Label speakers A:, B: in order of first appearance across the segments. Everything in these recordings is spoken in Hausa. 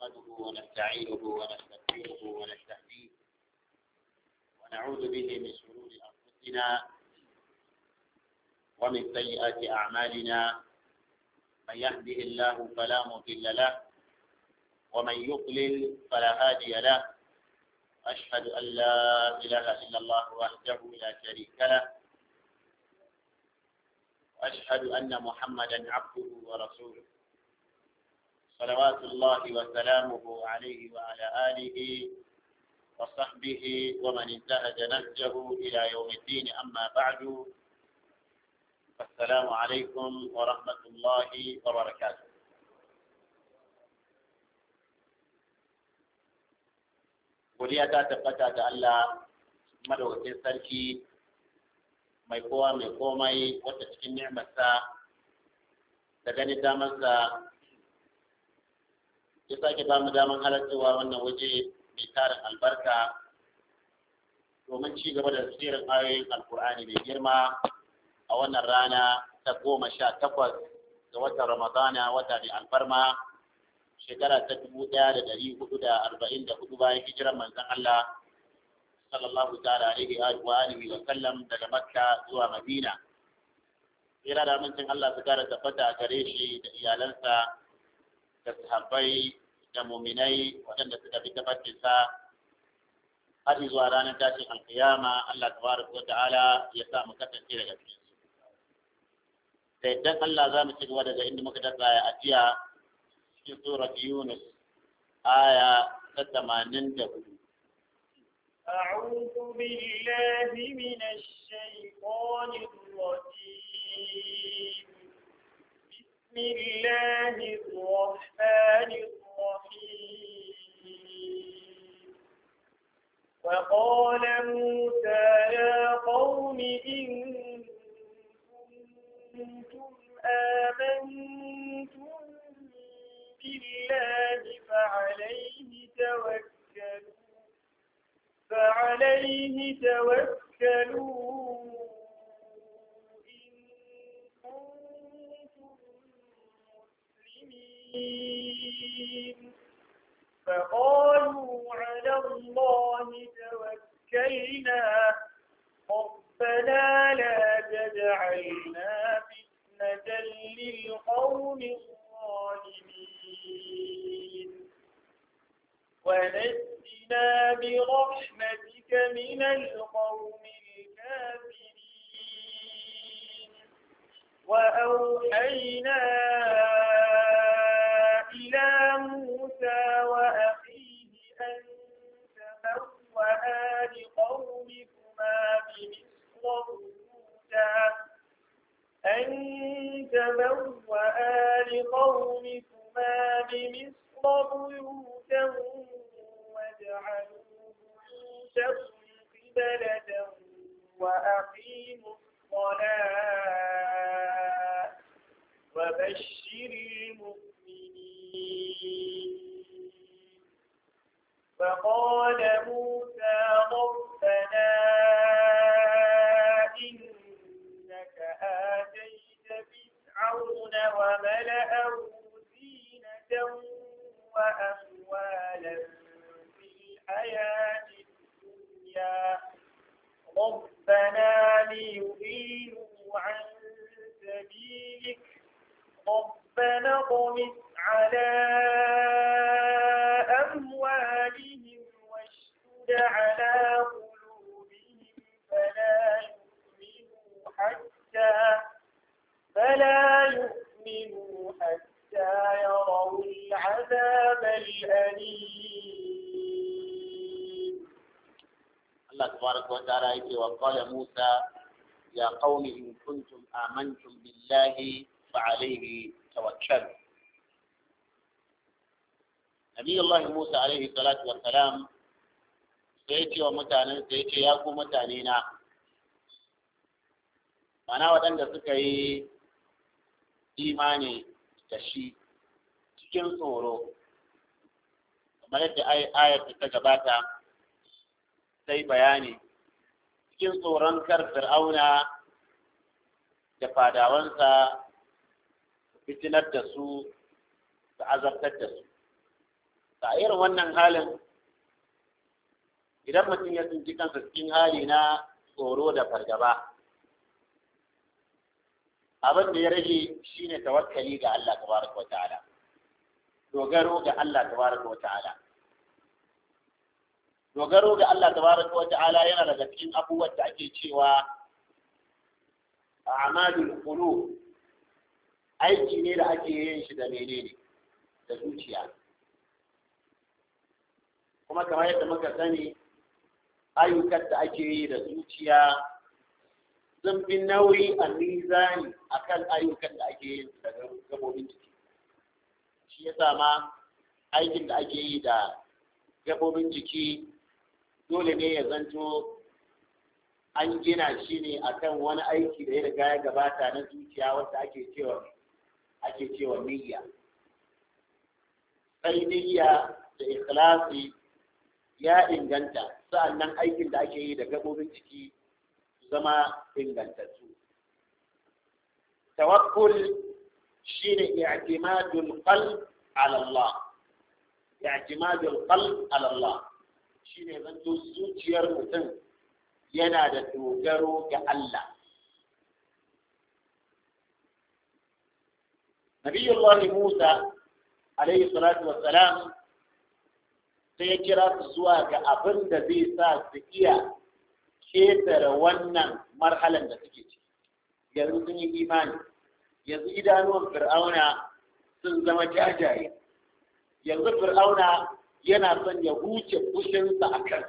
A: نحمده ونستعينه ونستغفره ونستهديه ونعوذ به من شرور أنفسنا ومن سيئات أعمالنا من يهده الله فلا مضل له ومن يضلل فلا هادي له أشهد أن لا إله إلا الله وحده لا شريك له وأشهد أن محمدا عبده ورسوله صلوات الله وسلامه عليه وعلى آله وصحبه ومن انتهج نهجه إلى يوم الدين أما بعد السلام عليكم ورحمة الله وبركاته godiya ta tabbata da Allah madaukakin sarki mai kowa mai komai wata cikin ni'marsa da ganin damarsa ya sake ba mu daman halarcewa wannan waje mai tarin albarka domin ci gaba da tsirin ayoyin alkur'ani mai girma a wannan rana ta goma sha takwas ga watan ramadana wata mai alfarma shekara ta dubu ɗaya da ɗari hudu da arba'in da hudu bayan hijiran manzon Allah sallallahu ta'ala alaihi wa alihi wa sallam daga Makka zuwa Madina. Tsira da amincin Allah su kara tabbata a gare shi da iyalansa da sahabbai da muminai waɗanda suka fi tabbatinsa har zuwa ranar tashin alkiyama Allah tabaraka wa ta'ala ya sa mu kasance daga cikin su. Da idan Allah za mu ci gaba daga inda muka dasa a jiya في سورة يونس آية 84
B: أعوذ بالله من الشيطان الرجيم بسم الله الرحمن الرحيم وقال موسى يا قوم إن كنتم آمنتم بالله فعليه توكلوا فعليه توكلوا إن كنتم مسلمين فقالوا على الله توكلنا ربنا لا تجعلنا فتنة للقوم الظالمين ونجنا برحمتك من القوم الكافرين وأوحينا إلى موسى وأخيه أن تبوأ لقومكما بمصر بيوتا أن تبوأ لقومكما بمصر بيوتا واجعلوا بيوتكم قبلة وأقيموا الصلاة وبشر المؤمنين فقال موسى ربنا إنك آتيت فرعون وملأه زينة وأموالا في الحياة الدنيا ربنا ليضلوا عن سبيلك ربنا اطمس على أموالهم واشتد على قلوبهم فلا يؤمنوا حتى فلا يؤمنوا حتى يروا العذاب الأليم
A: الله تبارك وتعالى يقول وقال موسى يا قوم إن كنتم آمنتم بالله فعليه توكلوا نبي الله موسى عليه الصلاة والسلام سيتي ومتانا سيتي يا قوم متانينا mana waɗanda suka yi imani da shi cikin tsoro kamar yadda ayar ta gabata sai bayani cikin tsoron kar fir'auna da fadawansa fitinar da su da azabtar da su a irin wannan halin idan mutum ya tsinci kansa cikin hali na tsoro da fargaba abin da ya rage shine tawakkali ga Allah tabaraka wa ta'ala dogaro ga Allah tabaraka wa ta'ala dogaro ga Allah tabaraka wa ta'ala yana daga cikin abubuwan da ake cewa a'malul qulub aiki ne da ake yin shi da menene da zuciya kuma kamar yadda muka sani ayyukan da ake yi da zuciya sun fi nauyi a mizani akan ayyukan da ake yin da gabobin jiki shi ya ma aikin da ake yi da gabobin jiki dole ne ya zanto an gina shi ne akan wani aiki da ya riga ya gabata na zuciya wanda ake cewa ake cewa niyya sai niyya da ikhlasi ya inganta sa'annan aikin da ake yi da gabobin jiki su zama ingantattu tawakkul shine i'timadul qalb ala Allah i'timadul qalb ala Allah shine zanto zuciyar mutum yana da dogaro ga Allah Nabiyullah Musa alaihi salatu wassalam sai ya kira su zuwa ga abin da zai sa su iya ketare wannan marhalan da suke ciki yanzu sun yi imani yanzu idanuwan fir'auna sun zama jajaye yanzu fir'auna yana son ya huce kushinsa a kan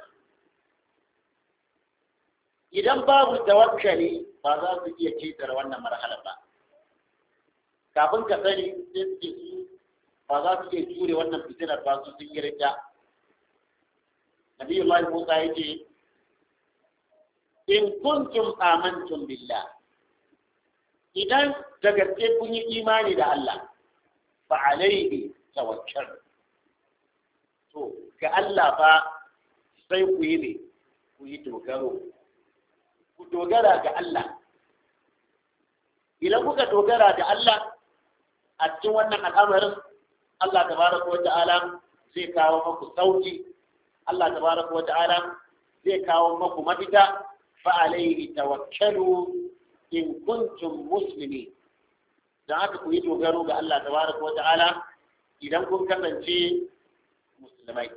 A: idan babu tawakkali ba za su iya ketare wannan marhalan ba kafin ka sani sai suke su ba za su iya jure wannan fitinar ba su sun yi rita Nabi Allah Musa yake in kuntum amantum billah idan da gaske kun yi imani da Allah fa alaihi tawakkal to ga Allah fa sai ku yi ne ku yi dogaro ku dogara ga Allah idan kuka dogara ga Allah a cikin wannan al'amarin Allah tabaraka wa ta'ala zai kawo maku sauki Allah tabaraka wa ta'ala zai kawo maku mafita fa alaihi tawakkalu in kuntum muslimin dan haka ku yi dogaro ga Allah tabaraka wa ta'ala idan kun kasance musulmai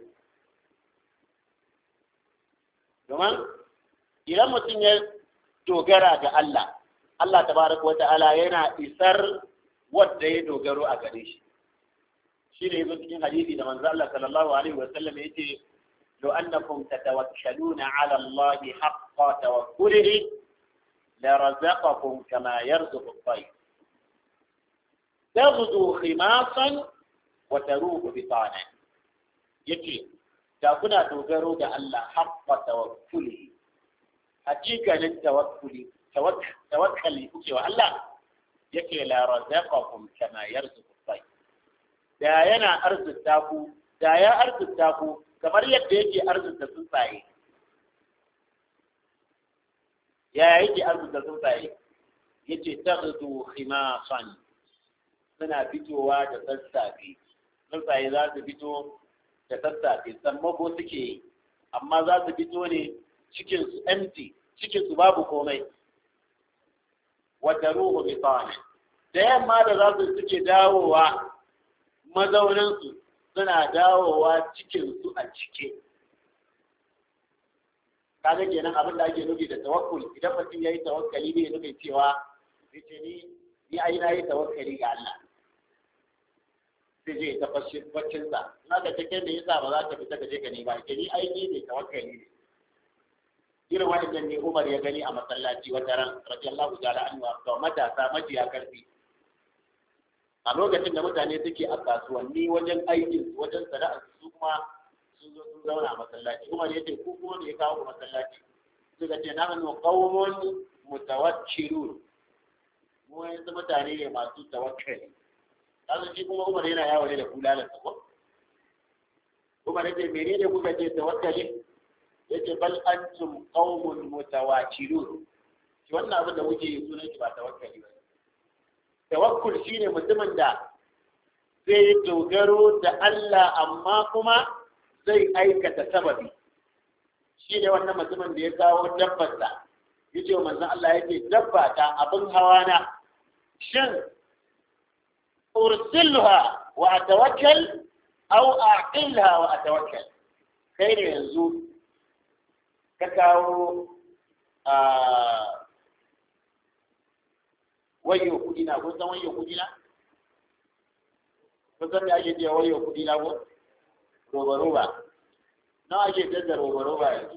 A: domin idan mutum ya dogara ga Allah Allah tabaraka wa ta'ala yana isar wanda ya dogaro a gare shi shi ne yanzu cikin hadisi da manzo Allah sallallahu alaihi wa sallam yace لو أنكم تتوكلون على الله حق توكله لرزقكم كما يرزق الطير تغدو خماصا وتروح بطانا يكي تكون dogaro da Allah حق توكله hakikanin tawakkuli tawakkali kuke wa Allah yake la razaqakum kama yarzuqu tayy da yana arzuta ku da ya arzuta ku kamar yadda yake arzuta tsuntsaye ya yake arzuta tsuntsaye yace taghdu khimasan suna fitowa da sassafe tsuntsaye za su fito da sassafe sammako suke yi amma za su fito ne cikin su empty cikin su babu komai wata ruhu bi da yamma da za su suke dawowa mazauninsu suna dawowa cikinsu a cike kaga kenan abin da ake nufi da tawakkul idan mutum ya yi tawakkali ne nufin cewa ce ni ni ai na yi tawakkali ga Allah sai je ta baccin sa na ka take da yasa ba za ka fita ka je ka nema ke ni ai ni ne tawakkali ne irin wannan ne Umar ya gani a masallaci wata ran radiyallahu ta'ala anhu ga matasa majiya karfi a lokacin da mutane suke a kasuwanni wajen aikin wajen sana'ar su kuma sun zo sun zauna a masallaci Umar ya ce ku kuma ne ya kawo ku masallaci suka ce na hannu qaumun mutawakkilun mu yanzu mutane ne masu tawakkali kasu shi kuma Umar yana yawo ne da kulalar sa ko Umar ya ce menene kuka ce tawakkali yace bal antum qaumun mutawakkilun shi wannan abin da muke yi sunan shi ba tawakkali ba tawakkul shine mutumin da zai dogaro da Allah amma kuma zai aikata sababi shi ne wannan mutumin da ya kawo dabbarsa ya ce wa manzan Allah yake dabba ta abin hawa na shin ursilha wa atawakkal aw aqilha wa atawakkal kai ne yanzu ka kawo a wayo kudi na kun san wayo kudi na kun san me ake cewa wayo kudi na ko roba roba nawa ake canza roba roba yanzu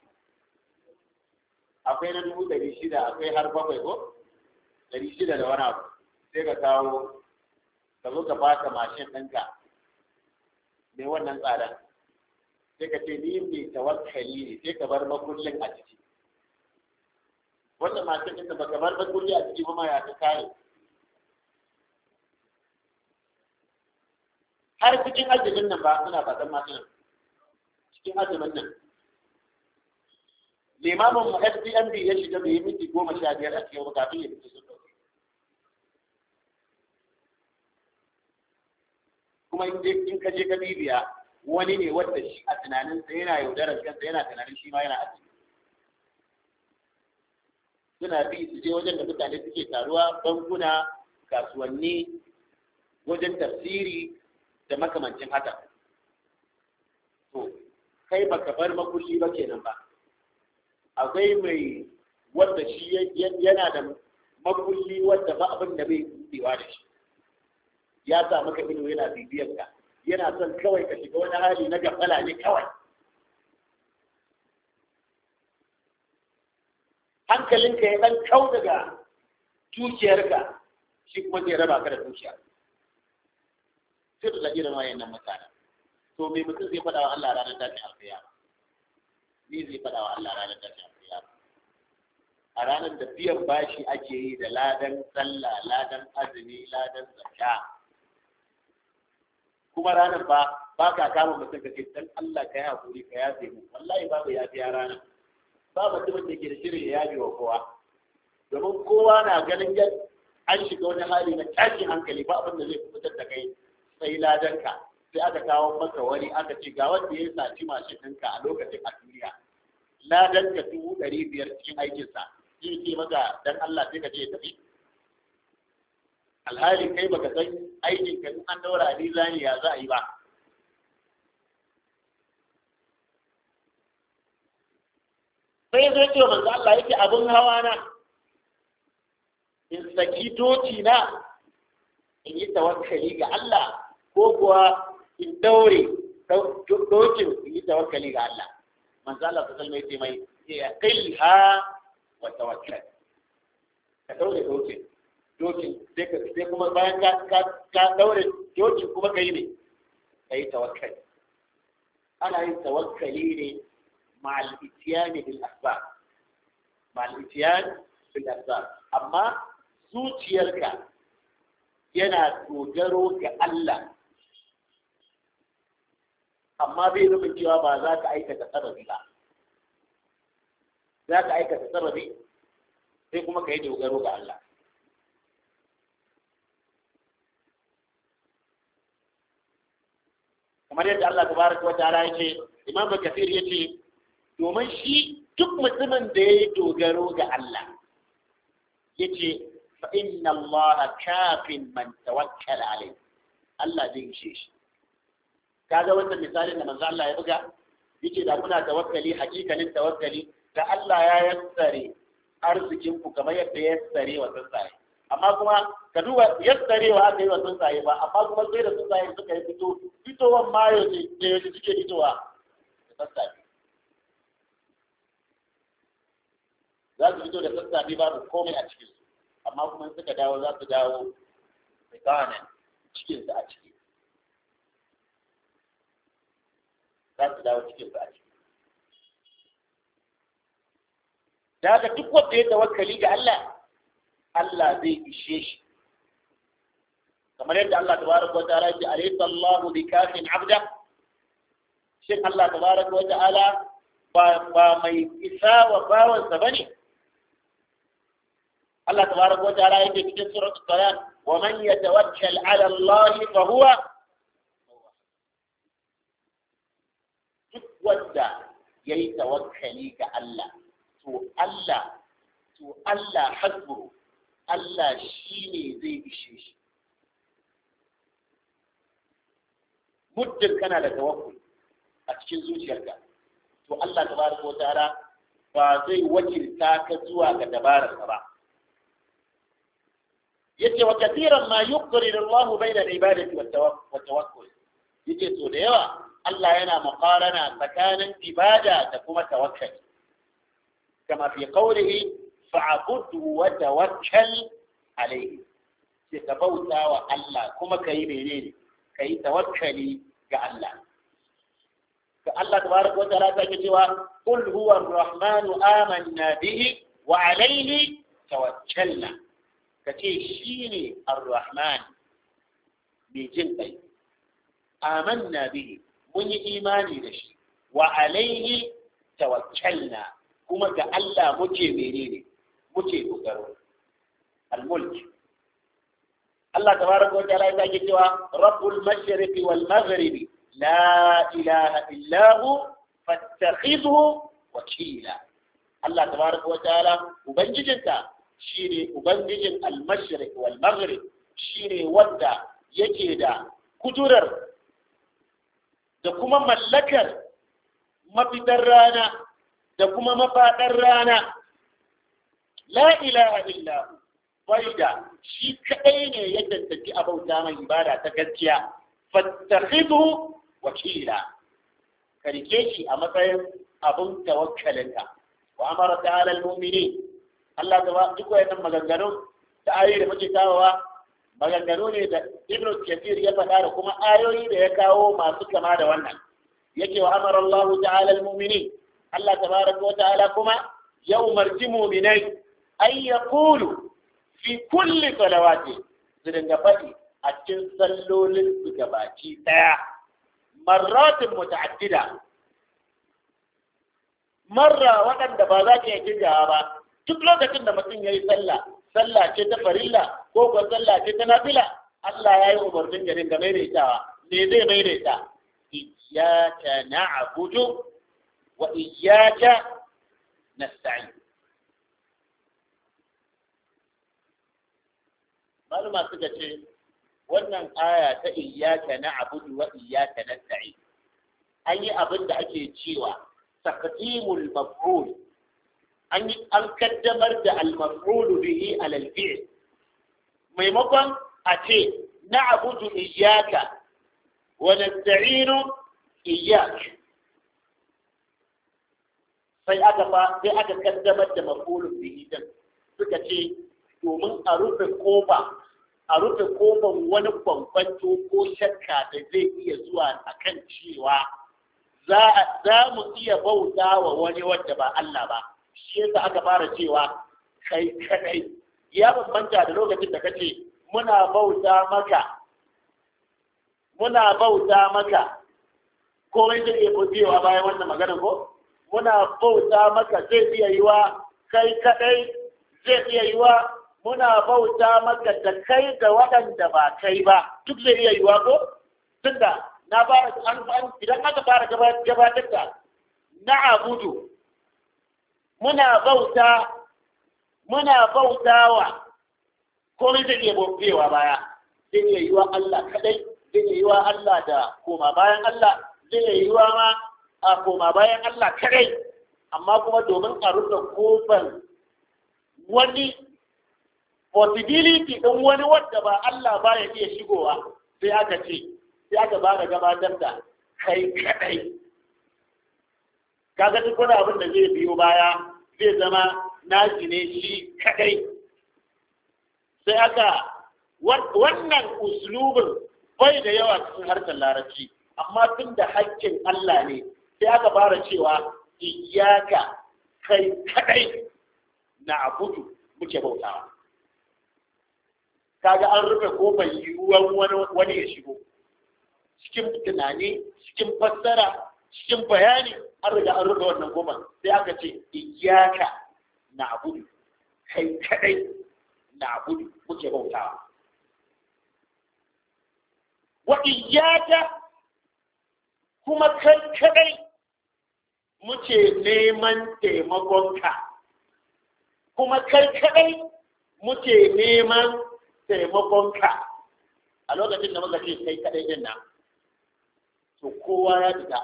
A: akwai na dubu ɗari shida akwai har bakwai ko ɗari shida da wani abu sai ka kawo ka zo ka baka mashin ɗinka mai wannan tsadan sai ka ce ni mai tawakkali ne sai ka bar makullin a ciki wannan mashin ɗinka baka bar makulli a ciki kuma ya ta kare har cikin azumin nan ba suna fatan mashin cikin azumin nan limamin mu SDMB ya shiga bai yi minti goma sha biyar a cikin kafin ya fito sun ɗauke kuma in je in ka je ka bibiya wani ne wanda shi a tunaninsa yana yaudarar kansa yana tunanin shi ma yana azumi suna bi su je wajen da mutane suke taruwa bankuna kasuwanni wajen tafsiri da makamancin haka to kai baka bar makulli ba kenan ba akwai mai wanda shi yana da makulli wanda ba abin da bai buɗewa da shi ya sa maka ido yana bibiyar ka yana son kawai ka shiga wani hali na gafala ne kawai hankalinka ya dan kau daga dukiyarka shi kuma zai raba ka da dukiya sai da irin wayannan mutanen to me mutum zai faɗa wa Allah ranar tashin alƙiyama ni zai faɗa wa Allah ranar tashin alƙiyama a ranar da biyan bashi ake yi da ladan sallah ladan azumi ladan zakka kuma ranar ba ba ka kama mutum ka ce dan Allah ka yi hakuri ka yafe mu wallahi babu yafiya ranar ba mutumin da ke da shirin ya yafe wa kowa domin kowa na ganin an shiga wani hali na tashin hankali ba abin da zai fitar da kai sai ladanka sai aka kawo maka wani aka ce ga wanda ya saci mashin ɗinka a lokacin a duniya ladanka dubu ɗari biyar cikin aikinsa zai ce maka dan Allah sai ka ce tafi alhali kai baka san aikin ka an daura ni zani ya za a yi ba sai zai ce manzo Allah yake abin hawa na in saki doki na in yi tawakkali ga Allah ko kuwa in daure dokin in yi tawakkali ga Allah manzo Allah sallallahu alaihi wasallam mai ya qilha wa tawakkal ka daure dokin dokin sai ka sai kuma bayan ka ka ka daure dokin kuma kai ne kai tawakkali ana yin tawakkali ne ma'al itiyani bil asbab ma'al itiyani bil asbab amma zuciyarka yana dogaro ga Allah amma bai nufin cewa ba za ka aikata sababi ba za ka aikata sababi sai kuma ka yi dogaro ga Allah kamar yadda Allah tabaraka wa ta'ala yace Imam Kathir yace domin shi duk mutumin da ya yi dogaro ga Allah yace fa inna Allah kafin man tawakkala alai Allah zai ishe shi kaga wannan misalin da manzo Allah ya buga yace da kuna tawakkali hakikanin tawakkali da Allah ya yassare arzikin ku kamar yadda ya yassare wa tsuntsaye amma kuma ka duba yassarewa aka yi wa tsuntsaye ba amma kuma sai da tsuntsaye suka yi fito fitowan mayo ne da yaushe suke fitowa da sassafe za su fito da sassafe babu komai a cikin su amma kuma suka dawo za su dawo tsakanin cikin su a ciki za su dawo cikin su a ciki da haka duk wanda ya tawakkali ga Allah Allah zai ishe shi kamar yadda Allah tabaraka wa ta'ala ya alaysa Allahu bikafin 'abda shin Allah tabaraka wa ta'ala ba ba mai isa wa bawansa bane Allah tabaraka wa ta'ala yake cikin suratul Talaq wa man yatawakkal 'ala Allah fa huwa duk wanda yayi tawakkali ga Allah to Allah to Allah hasbu Allah shine zai ishe shi muddin kana da tawakkul a cikin zuciyarka to Allah tabaraka wa ta'ala ba zai wakilta ka zuwa ga dabararka ba yace wa kathiran ma yuqrir Allah bayna al-ibadati wat tawakkul yace to da yawa Allah yana muqarana tsakanin ibada da kuma tawakkali kama fi qawlihi fa'budhu wa tawakkal alayhi sai ka bauta wa Allah kuma kai menene kai tawakkali ga Allah ga Allah tabaraka wa ta'ala take cewa qul huwa ar-rahmanu amanna bihi wa alayhi tawakkalna kace shine ar-rahman mai jin kai amanna bihi mun yi imani da shi wa alayhi tawakkalna kuma ga Allah muke menene muke dogaro al-mulk Allah tabaraka wa ta'ala ya ce cewa rabbul mashriqi wal maghribi la ilaha illa hu fattakhidhu wakila Allah tabaraka wa ta'ala ubangijinka shine ubangijin al-mashriq wal maghrib shine wanda yake da kudurar da kuma mallakar mafitar rana da kuma mafaɗar rana la ilaha illa hu faida shi kadai ne ya tantance abauta mai ibada ta gaskiya fattakhidhu wakila ka rike shi a matsayin abun tawakkalinka wa amara ta'ala al-mu'minin Allah ta duk wayannan maganganu da ayoyi da muke kawowa maganganu ne da Ibn Kathir ya faɗa da kuma ayoyi da ya kawo masu kama da wannan yake wa amara Allah ta'ala al-mu'minin Allah tabaraka wa ta'ala kuma ya umarci mu'minai ay yaqulu fi kulli salawati su dinga faɗi a cikin sallolin su gabaci ɗaya marratin muta'addida marra waɗanda ba za ta iya kirgawa ba duk lokacin da mutum ya yi sallah sallah ce ta farilla ko ko sallah ce ta nafila Allah ya yi umarnin ya dinga maimaitawa me zai maimaita iyyaka na'budu wa iyyaka nasta'in maluma suka ce wannan aya ta iyyaka na'budu wa iyyaka nasta'in an yi abin da ake cewa taqdimul maf'ul an an kaddamar da al-maf'ul bihi ala al-fi'l maimakon a ce na'budu iyyaka wa nasta'inu iyyak sai aka fa sai aka kaddamar da maf'ul bihi din suka ce domin a rufe kofa a rufe kofan wani bambanto ko shakka da zai iya zuwa akan cewa za mu iya bauta wa wani wanda ba Allah ba shi yasa aka fara cewa kai kadai ya bambanta da lokacin da kace muna bauta maka muna bauta maka komai zai iya budewa bayan wannan maganar ko muna bauta maka zai iya yiwa kai kadai zai iya yiwa muna bauta maka da kai da waɗanda ba kai ba duk zai iya yiwa ko tunda na fara an idan aka fara gabatar da na abudu muna bauta muna bautawa komai zai iya bautewa baya zai iya yiwa Allah kadai zai iya yiwa Allah da koma bayan Allah zai iya yiwa ma a koma bayan Allah kadai amma kuma domin a rufe kofar wani possibility ɗin wani wadda ba Allah ba ya iya shigowa sai aka ce sai aka ba da gabatar da kai kadai kaga duk wani abin da zai biyo baya zai zama nashi ne shi kadai sai aka wannan uslubin bai da yawa cikin harkar larabci amma tun da hakkin Allah ne sai aka fara cewa iyaka kai kadai na abudu muke bautawa kaga an rufe kofar yiwuwar wani ya shigo cikin tunani cikin fassara cikin bayani an riga an rufe wannan kofar sai aka ce iyaka na abudu kai kadai na'budu muke bautawa wa iyyaka kuma kai kadai muke neman taimakonka kuma kai kadai muke neman taimakonka a lokacin da muka ce kai kadai din nan to kowa ya fita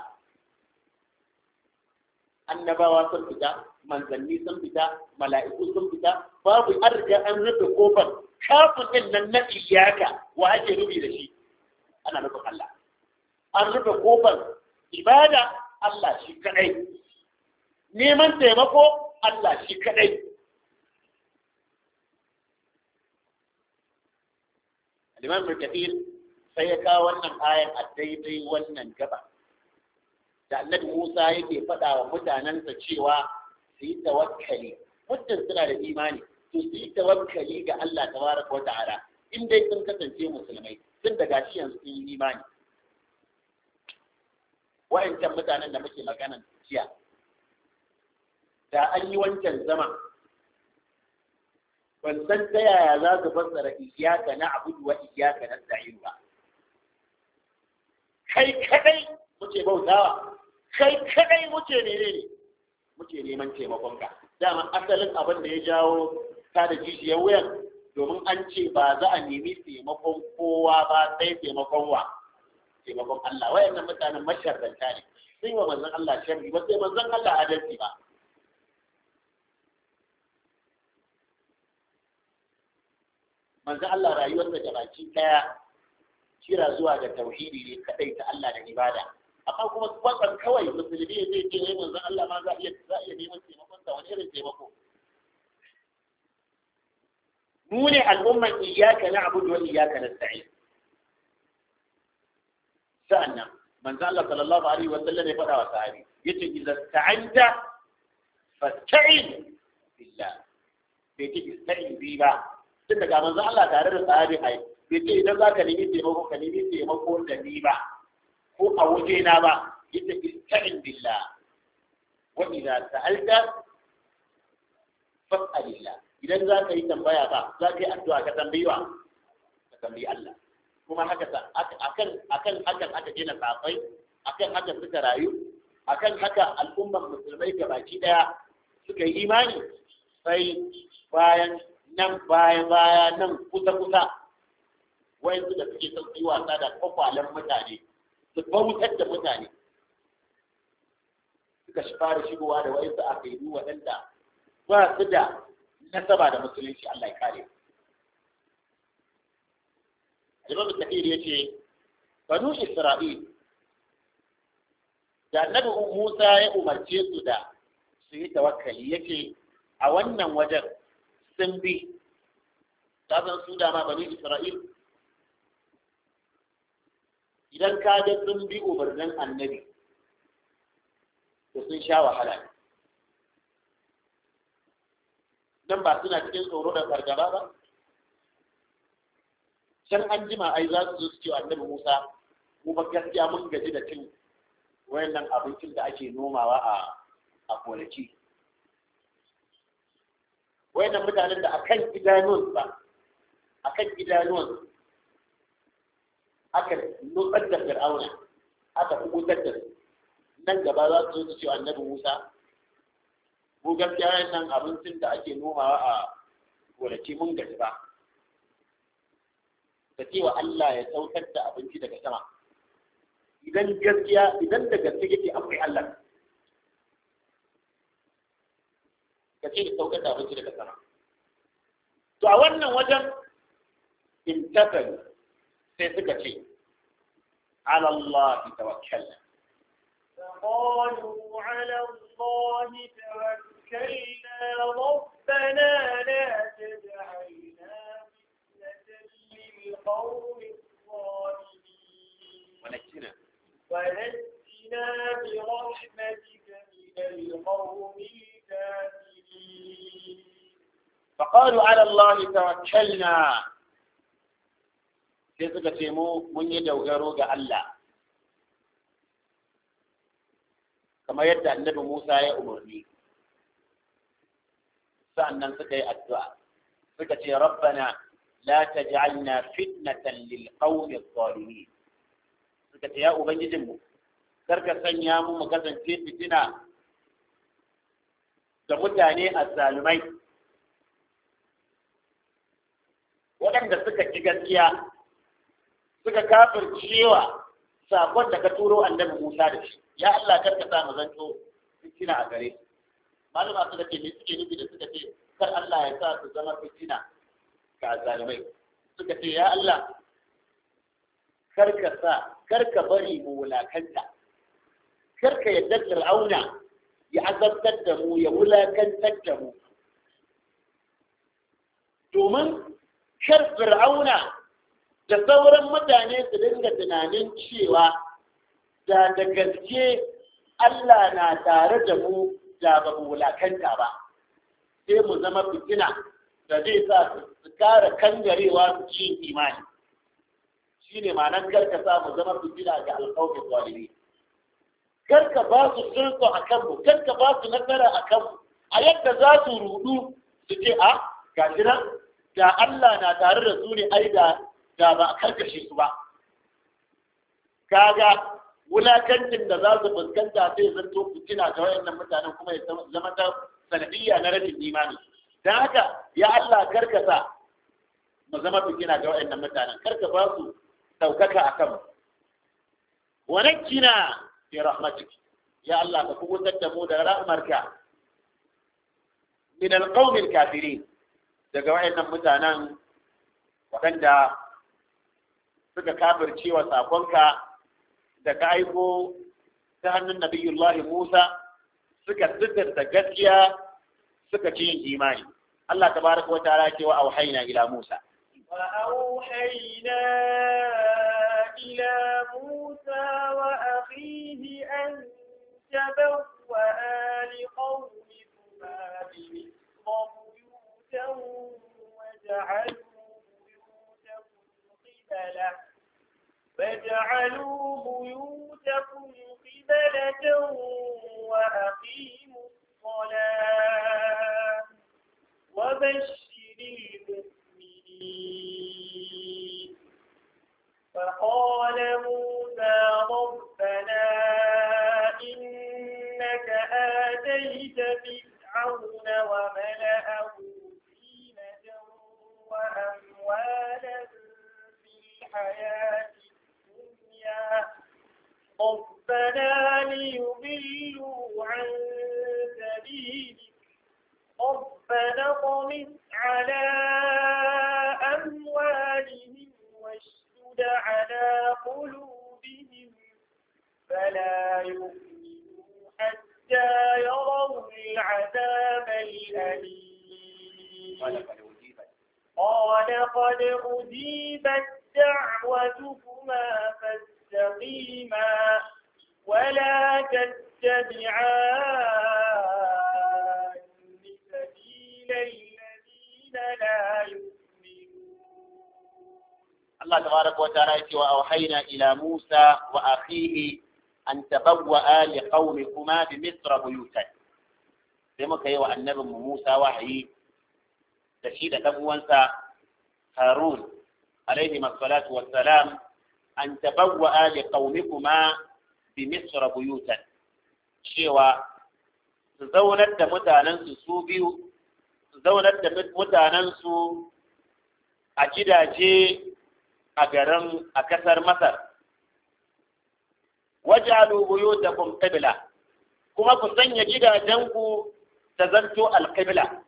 A: annabawa sun fita manzanni sun fita mala'iku sun fita babu an riga an rufe kofar kafin din nan na iyaka wa ake rubi da shi ana nufin Allah an rufe kofar ibada Allah shi kadai neman taimako Allah shi kadai Imam Kathir sai ya kawo wannan ayan a daidai wannan gaba da Annabi Musa yake faɗa wa mutanensa cewa su yi tawakkali muddin suna da imani to su yi tawakkali ga Allah tabaraka wa ta'ala in dai sun kasance musulmai tun da gashi yanzu sun yi imani wa'ancan mutanen da muke maganan jiya da an yi wancan zama ban san ta yaya za su fassara iyaka na abudu wa iyaka na sa'in ba kai kadai muke bautawa kai kadai muke ne ne muke neman taimakonka dama asalin abin da ya jawo ta da jijiyar wuyan domin an ce ba za a nemi taimakon kowa ba sai taimakon wa taimakon Allah wayannan mutanen masharranta ne sun wa manzon Allah sharri ba sai manzon Allah adalci ba manzon Allah rayuwarsa da baki daya kira zuwa ga tauhidi ne kadai ta Allah da ibada amma kuma kwatsam kawai musulmi zai ce wai manzon Allah ma za a iya za a iya neman taimakon sa wani irin taimako mu ne al'umman iyyaka na'budu wa iyyaka nasta'in sa'annan manzo Allah sallallahu alaihi wa sallam ya faɗa wa sahabi yace idza ta'anta fasta'in billah bai ce ista'in bi ba tun daga manzo Allah tare da sahabi ai bai ce idan zaka nemi taimako ka nemi taimako da ni ba ko a waje na ba yace ista'in billah wa idza sa'alta fas'alillah idan za ka yi tambaya ba za ka yi addu'a ka tambayi wa ka tambayi Allah kuma haka akan akan hakan aka gina safai akan haka suka rayu akan haka al'ummar musulmai baki daya suka yi imani sai bayan nan baya baya nan kusa kusa wayan da suke son yi wasa da kwakwalen mutane su bautar da mutane suka fara shigowa da wayan su aka yi waɗanda ba su da nasaba da musulunci Allah ya kare Imam Kathir ya ce, Banu Isra'il, da Annabi Musa ya umarce su da su yi tawakkali ya ce, a wannan wajen sun bi, ta san su dama Banu Isra'il, idan ka ga sun bi umarnin annabi, to sun sha wahala ne. Nan ba suna cikin tsoro da fargaba ba? can an jima ai za su zo su ce annabi Musa mu ba gaskiya mun gaji da cin wayannan abincin da ake nomawa a a gonaki wayannan mutanen da akan idanuwan ba akan idanuwan aka nutsar da fir'auna aka kubutar da su nan gaba za su zo su ce annabi Musa mu gaskiya wayannan abincin da ake nomawa a gonaki mun gaji ba ka ce wa Allah ya saukar da abinci daga sama idan gaskiya idan da gaske yake akwai Allah ka ce ya saukar da abinci daga sama to a wannan wajen intafalu sai suka ce ala Allah tawakkalna
B: فقالوا على الله توكلنا ربنا لا تجعلنا القوم الظالمين
A: ونجنا
B: ونجنا برحمتك من القوم الكافرين
A: فقالوا على الله توكلنا sai suka ce mu mun yi dogaro ga Allah kamar yadda annabi Musa ya umarni sa'annan suka yi addu'a suka ce rabbana la taj'alna fitnatan lil qawmi adh-dhalimin suka ce ya ubangijin mu karka sanya mu mu kasance fitina da mutane azzalumai waɗanda suka ci gaskiya suka kafircewa sakon da ka turo annabi Musa da shi ya Allah kar ka sa mu zanto fitina a gare su malama suka ce me suke nufi da suka ce kar Allah ya sa su zama fitina ga zalimai suka ce ya Allah kar ka sa kar ka bari mu wulakanta kar ka yadda Fir'auna ya azabtar da mu ya wulakantar da mu domin kar Fir'auna da sauran mutane su dinga tunanin cewa da da gaske Allah na tare da mu da ba mu wulakanta ba sai mu zama fitina da zai sa su kara kangarewa su ci imani shi ne ma'anar karka sa mu zama fitina ga alƙawar zalimi karka ba su sulko a kanmu karka ba su nasara a kanmu a yadda za su rudu su ce a gashi nan da Allah na tare da su ne ai da da ba a karkashe su ba kaga wulakancin da za su fuskanta sai zanto fitina ga wayannan mutanen kuma ya zama ta sanadiyya na rashin imani dan haka ya Allah karkasa mu zama fitina ga wayannan mutanen karka ba su daukaka akan mu wa nakina bi rahmatik ya Allah ka kubutar da mu da rahmarka min alqawmi alkafirin daga wayannan mutanen waɗanda suka kafirce wa sakonka da ka aiko ta hannun nabiyullahi Musa suka da gaskiya suka ci yin imani Allah tabaraka wa ta'ala ce wa auhayna ila Musa
B: wa auhayna ila Musa wa akhihi an tabawwa li qawmikuma bi buyutan wa ja'alu buyutakum qibala فاجعلوا بيوتكم قبلة وأقيموا الصلاة وبشر المؤمنين فقال موسى ربنا إنك آتيت فرعون وملأه زينة وأموالا في الحياة ربنا ليضلوا عن سبيلك ربنا اطمس على أموالهم واشدد على قلوبهم فلا يؤمنوا حتى يروا العذاب الأليم قال قد أجيبت دعوتكما فاستقيما ولا تتبعان سبيل الذين لا يؤمنون
A: الله تبارك وتعالى وأوحينا إلى موسى وأخيه أن تبوأ لقومكما بمصر بيوتا sai muka yi wa annabin Musa wahayi da shi da ɗan uwansa Harun عليهما الصلاة والسلام أن تبوأ لقومكما بمصر بيوتا شوى zaunar da mutanensu su biyu zaunar da mutanensu a gidaje a garin a kasar Masar wajalu buyutakum qibla kuma ku sanya gidajenku ta zanto alqibla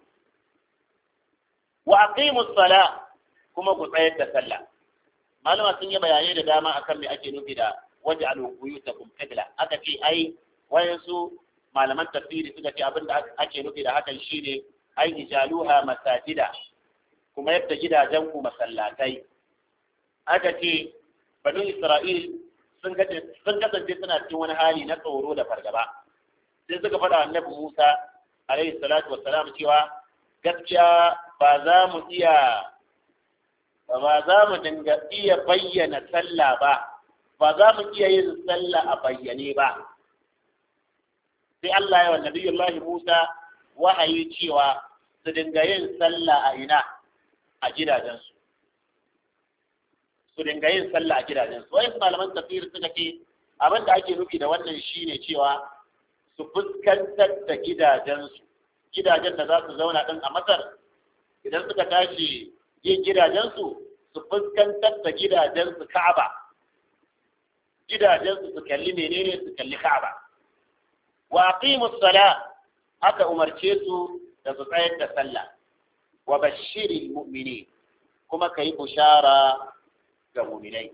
A: wa aqimus salah kuma ku tsayar da sallah malama sun yi bayanai da dama akan me ake nufi da waje alubuyutakum qibla aka ce ai wayansu malaman tafsiri suka ce abin da ake nufi da hakan shine ai ijaluha masajida kuma yadda gidajen ku masallatai aka ce banu isra'il sun sun kasance suna cikin wani hali na tsoro da fargaba sai suka faɗa annabi Musa alaihi salatu wassalam cewa gaskiya ba za mu iya ba za mu dinga iya bayyana sallah ba ba za mu iya yin sallah a bayyane ba sai Allah ya wa nabiyullahi Musa wahayi cewa su dinga yin sallah a ina a gidajensu su dinga yin sallah a gidajensu wayan malaman tafsir suka ce abin da ake nufi da wannan shine cewa su fuskantar da gidajensu gidajen da za su zauna din a masar idan suka tashi yin gidajensu su fuskantar da gidajensu ka'aba gidajensu su kalli menene su kalli ka'aba wa aqimus sala aka umarce su da su tsayar da sallah wa bashiril mu'minin kuma kai bushara ga mu'minai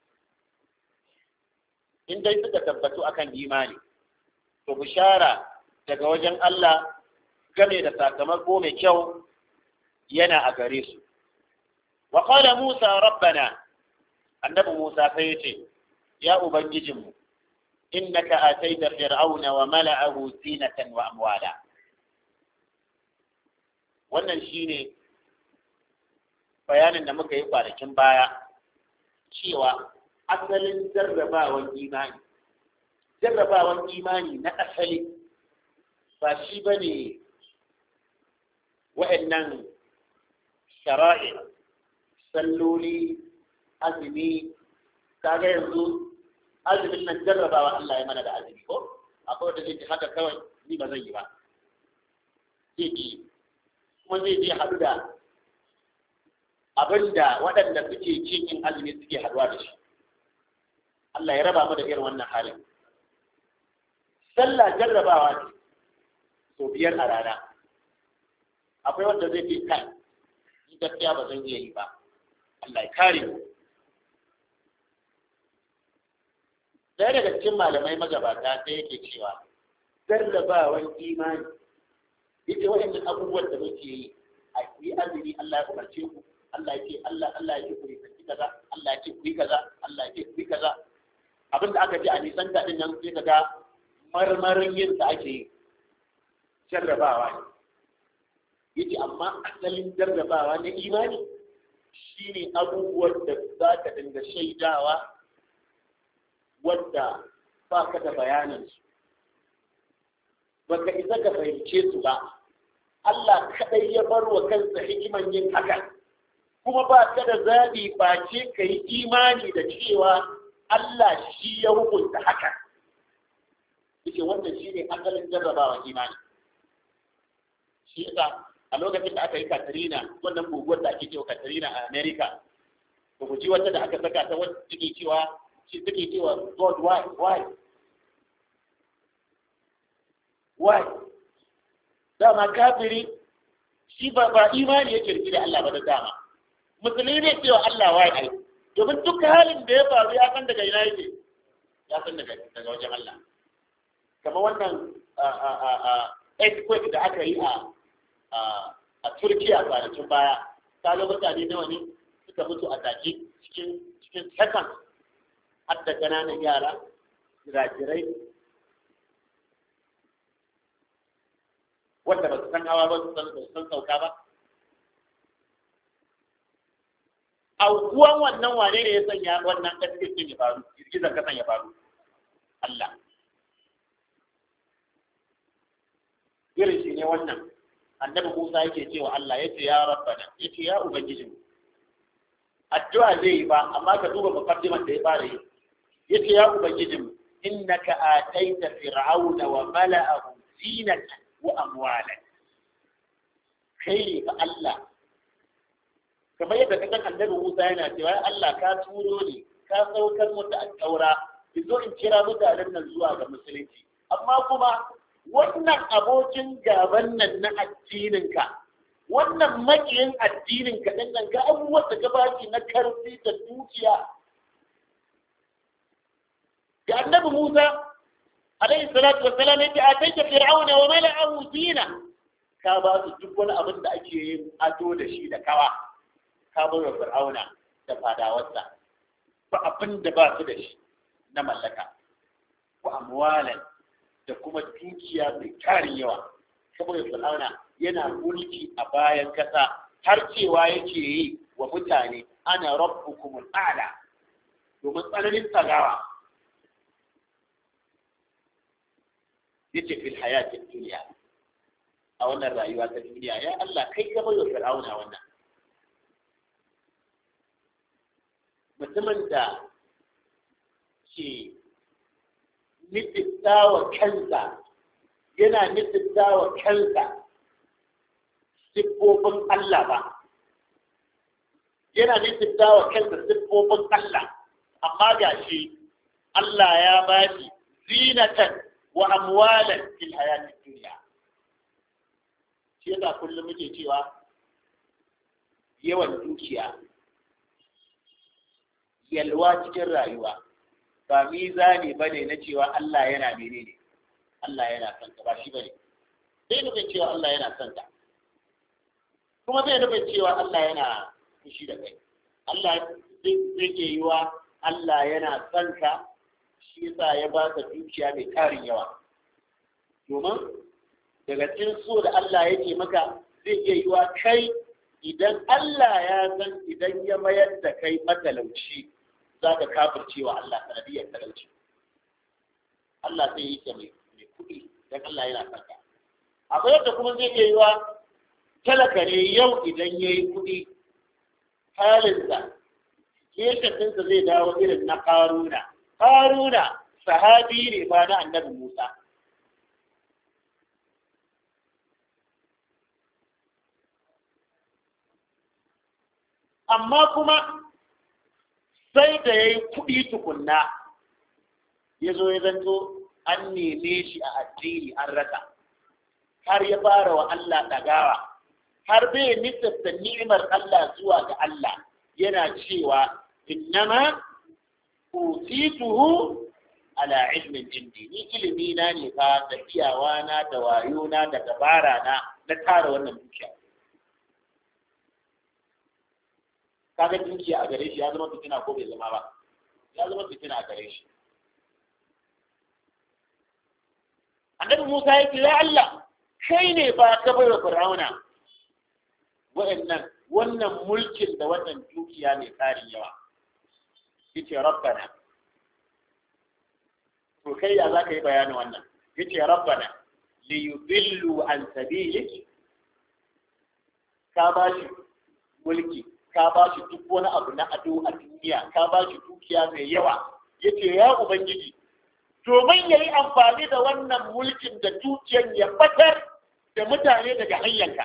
A: in dai suka tabbatu akan imani to bushara daga wajen Allah game da sakamako mai kyau yana a gare su wa qala Musa rabbana annabi Musa sai yace ya ubangijinmu innaka ataita fir'auna wa mala'ahu zinatan wa amwala wannan shine bayanin da muka yi kwanakin baya cewa asalin jarrabawan imani jarrabawan imani na asali ba shi ba ne wa'annan shara'i salloli azumi kaga yanzu azumin nan jarrabawa Allah ya mana da azumi ko akwai wanda zai ji haka kawai ni ba zan yi ba zai ji kuma zai je haɗu da abin da waɗanda suke cikin azumi suke haɗuwa da shi Allah ya raba mu da irin wannan halin sallah jarrabawa ne sau biyar a rana akwai wanda zai fi kai ni gaskiya ba zan iya yi ba Allah ya kare mu Ɗaya daga cikin malamai magabata sai yake cewa jarrabawan imani ita waɗannan abubuwan da muke yi a yi azumi Allah ya umarce ku Allah ya ce Allah Allah ya ce ku yi kaza Allah ya ce ku yi kaza Allah ya ce ku yi kaza abin da aka ce a nisan daɗin nan sai kaga marmarin yin sa ake yi jarrabawa ne yace amma asalin jarrabawa na imani shine abubuwan da za ka dinga shaidawa wadda ba ka da bayanin su baka isa ka fahimce su ba Allah kadai ya bar wa kansa hikiman yin haka kuma ba ka da zaɓi face ka yi imani da cewa Allah shi ya hukunta haka yake wannan shi ne asalin jarrabawa imani shi yasa a lokacin da aka yi Katrina wannan guguwar da ake cewa Katrina a America ba ku ji wata da aka saka ta wata take cewa shi take cewa God why why why dama kafiri shi ba ba imani yake rike da Allah ba da dama musulmi ne cewa Allah why ai domin duk halin da ya faru ya san daga ina yake ya san daga daga wajen Allah kamar wannan earthquake da aka yi a a Turkiya kwanakin baya ta ga mutane nawa ne suka mutu a take cikin cikin second har da ƙananan yara jirajirai wanda ba su san hawa ba su san sauka ba aukuwan wannan wane ne ya sanya wannan ƙasƙasƙin ya faru girgizar kasan ya faru Allah irin shi ne wannan annabi Musa yake cewa Allah ya ce ya rabbana ya ce ya ubangijin addu'a zai yi ba amma ka duba muqaddiman da ya fara yi ya ce ya ubangijin innaka ataita fir'auna wa mala'ahu zinatan wa amwalan kai ne fa Allah kamar yadda ka san annabi Musa yana cewa ya Allah ka turo ni ka saukar mutu a taura ki zo in kira mutanen nan zuwa ga musulunci amma kuma wannan abokin gaban nan na addininka wannan makiyin addininka ɗin nan ga abubuwan da gabaci na karfi da dukiya ga annabi Musa alaihi salatu wassalam yake a taita fir'auna wa mala'ahu zina ka ba su duk wani abin da ake yin ado da shi da kawa ka bai wa fir'auna da fadawarsa ba abin da ba su da shi na mallaka wa amwalan da kuma dukiya mai tarin yawa saboda fir'auna yana mulki a bayan kasa har cewa yake yi wa mutane ana rabbukumul a'la domin tsananin tsagawa yace fil hayatid dunya a wannan rayuwa ta duniya ya Allah kai ka bai wa fir'auna wannan mutumin da ke nufita wa kansa yana nufita wa kansa siffofin Allah ba yana nufita wa kansa siffofin Allah amma ga shi Allah ya ba shi zinatan wa amwalan fil hayatid dunya shi yasa kullum muke cewa yawan dukiya yalwa cikin rayuwa ba mizani bane na cewa Allah yana menene Allah yana son ka ba shi bane sai nufin cewa Allah yana son ka kuma zai nufin cewa Allah yana fushi da kai Allah zai ke yi wa Allah yana son ka shi yasa ya ba ka dukiya mai tarin yawa domin daga cikin so da Allah yake maka zai iya yi wa kai idan Allah ya san idan ya mayar da kai matalauci za ka kafirce wa Allah sanadiyar talauci Allah zai yi ka mai kuɗi don Allah yana son ka akwai yadda kuma zai iya yi wa talaka ne yau idan ya yi kuɗi halinsa keshatinsa zai dawo irin na karuna karuna sahabi ne ba na annabi musa amma kuma sai da ya yi kuɗi tukunna ya zo ya zanto an neme shi a addini an rasa har ya fara wa Allah ɗagawa har bai nisanta ni'imar Allah zuwa ga Allah yana cewa innama utituhu ala ilmin indi ni ilimi na ne fa da iyawa na da wayo na da dabara na na tara wannan dukiya kaga dukiya a gare shi ya zama fitina ko bai zama ba ya zama fitina a gare shi annabi Musa yake ya Allah kai ne ba ka bai wa Fir'auna wa'annan wannan mulkin da wannan dukiya mai tsarin yawa yace rabbana to kai ya zaka yi bayanin wannan yace rabbana li yudillu an sabilik ka ba shi mulki ka ba shi duk wani abu na ado a duniya ka ba shi dukiya mai yawa yace ya ubangiji domin ya yi amfani da wannan mulkin da dukiyar ya batar da mutane daga hanyarka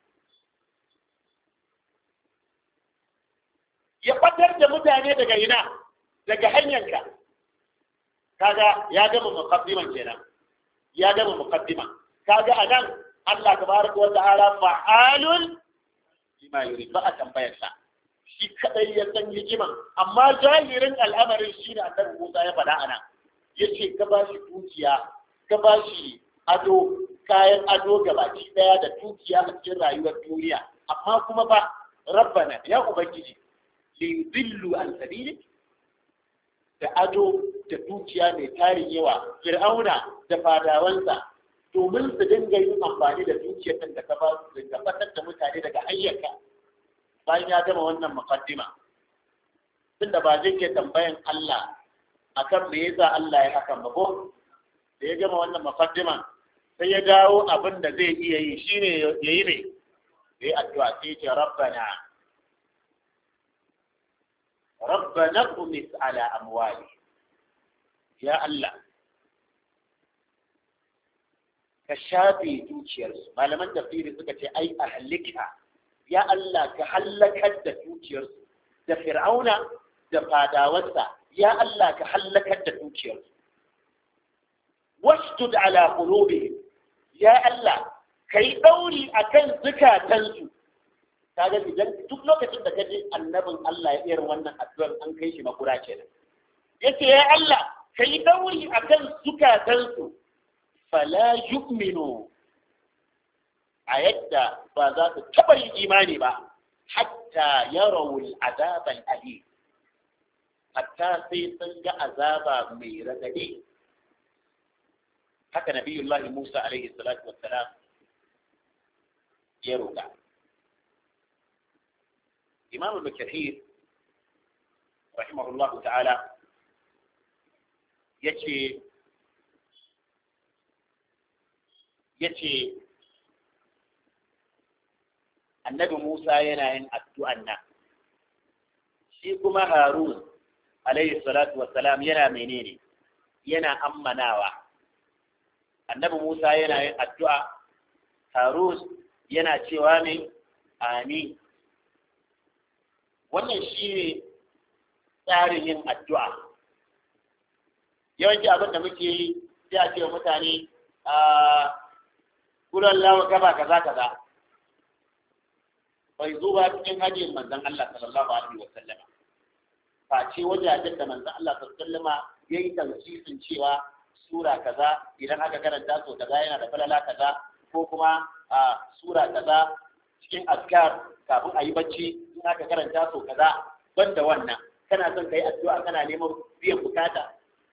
A: ya batar da mutane daga ina daga hanyarka kaga ya gama muqaddiman kenan ya gama muqaddima kaga anan Allah tabaraka wa ta'ala fa'alun lima yurid ba a tambayar sa shi kadai ya san hikiman amma jahirin al'amarin shi ne annabi Musa ya faɗa anan yace ka ba shi dukiya ka ba shi ado kayan ado gabaki daya da dukiya a cikin rayuwar duniya amma kuma ba rabbana ya ubangiji li yudillu an sabilik da ado da dukiya mai tarin yawa fir'auna da fadawansa domin su dinga yin amfani da dukiyar da ka ba su dinga fatar da mutane daga hanyarka bayan ya gama wannan muqaddima tunda ba zai ke tambayan Allah akan me yasa Allah ya hakan ba ko da ya gama wannan muqaddima sai ya dawo abin da zai iya yi shine yayi ne yayi addu'a sai ya ce rabbana ربنا اطمس على أموالهم يا الله كشافي دوشيرس ما لمن تفسير سكة أي أهلكها يا الله كحلكت da dukiyarsu da fir'auna da fadawarsa ya Allah ka hallakar da dukiyarsu wastud ala qulubihim ya Allah kai dauri akan zukatansu kaga idan duk lokacin da kaje annabin Allah ya irin wannan addu'ar an kai shi makura kenan yace ya Allah kai dauri akan zukatansu fala yu'minu a yadda ba za su taɓa yin imani ba hatta yarawul azab al-alim hatta sai sun ga azaba mai radadi haka nabiyullahi Musa alaihi salatu wassalam ya roƙa إمام ابن كثير رحمه الله تعالى يتي يتي النبي موسى ينين الدعاء shi kuma harun alayhi salatu wassalam yana menene yana ammanawa annabi musa yana yin addu'a harun yana cewa ne amin wannan shi ne tsarin yin addu'a yawanci abin da muke yi sai a ce wa mutane a kuran lawa gaba kaza kaza bai zo ba cikin hajjin manzon Allah sallallahu alaihi wa sallama face wajajen da manzon Allah sallallahu alaihi wa sallama yayi tausisin cewa sura kaza idan aka karanta so kaza yana da falala kaza ko kuma a sura kaza cikin askar kafin a yi bacci in aka karanta so kaza banda wannan kana son kai addu'a kana neman biyan bukata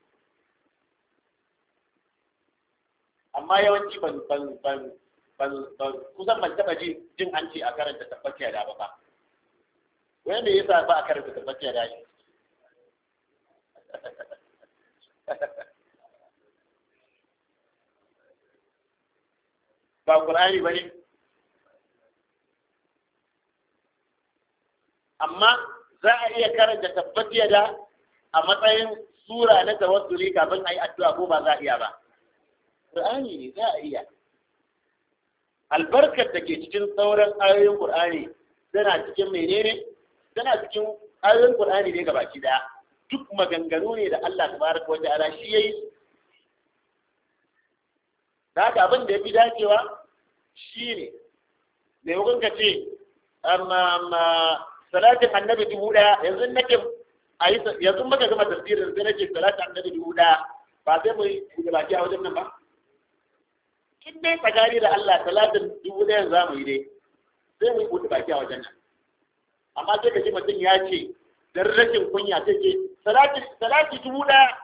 A: amma yawanci ban ban ban ban ban kusan ban taba ji jin an ce a karanta tabbaciya da ba ba wanda yasa ba a karanta tabbaciya da shi ba Qur'ani ba ne amma za a iya karanta tabbatiya da a matsayin sura na tawassuli kafin a yi addu'a ko ba za a iya ba Qur'ani ne za a iya albarkar da ke cikin sauran ayoyin Qur'ani tana cikin menene tana cikin ayoyin Qur'ani ne gabaki daya duk maganganu ne da Allah tabaraka wa ta'ala shi yayi da haka abin da ya fi dacewa shi ne maimakon ka ce amma salatin annabi dubu ɗaya yanzu nake a yi yanzu maka gama tafsirin sai nake salatin annabi dubu ɗaya ba sai mu yi baki a wajen nan ba in dai tsakani da Allah salatin dubu ɗayan za mu yi dai sai mu yi buɗe baki a wajen nan amma sai ka ji mutum ya ce dan rashin kunya sai ce salati dubu ɗaya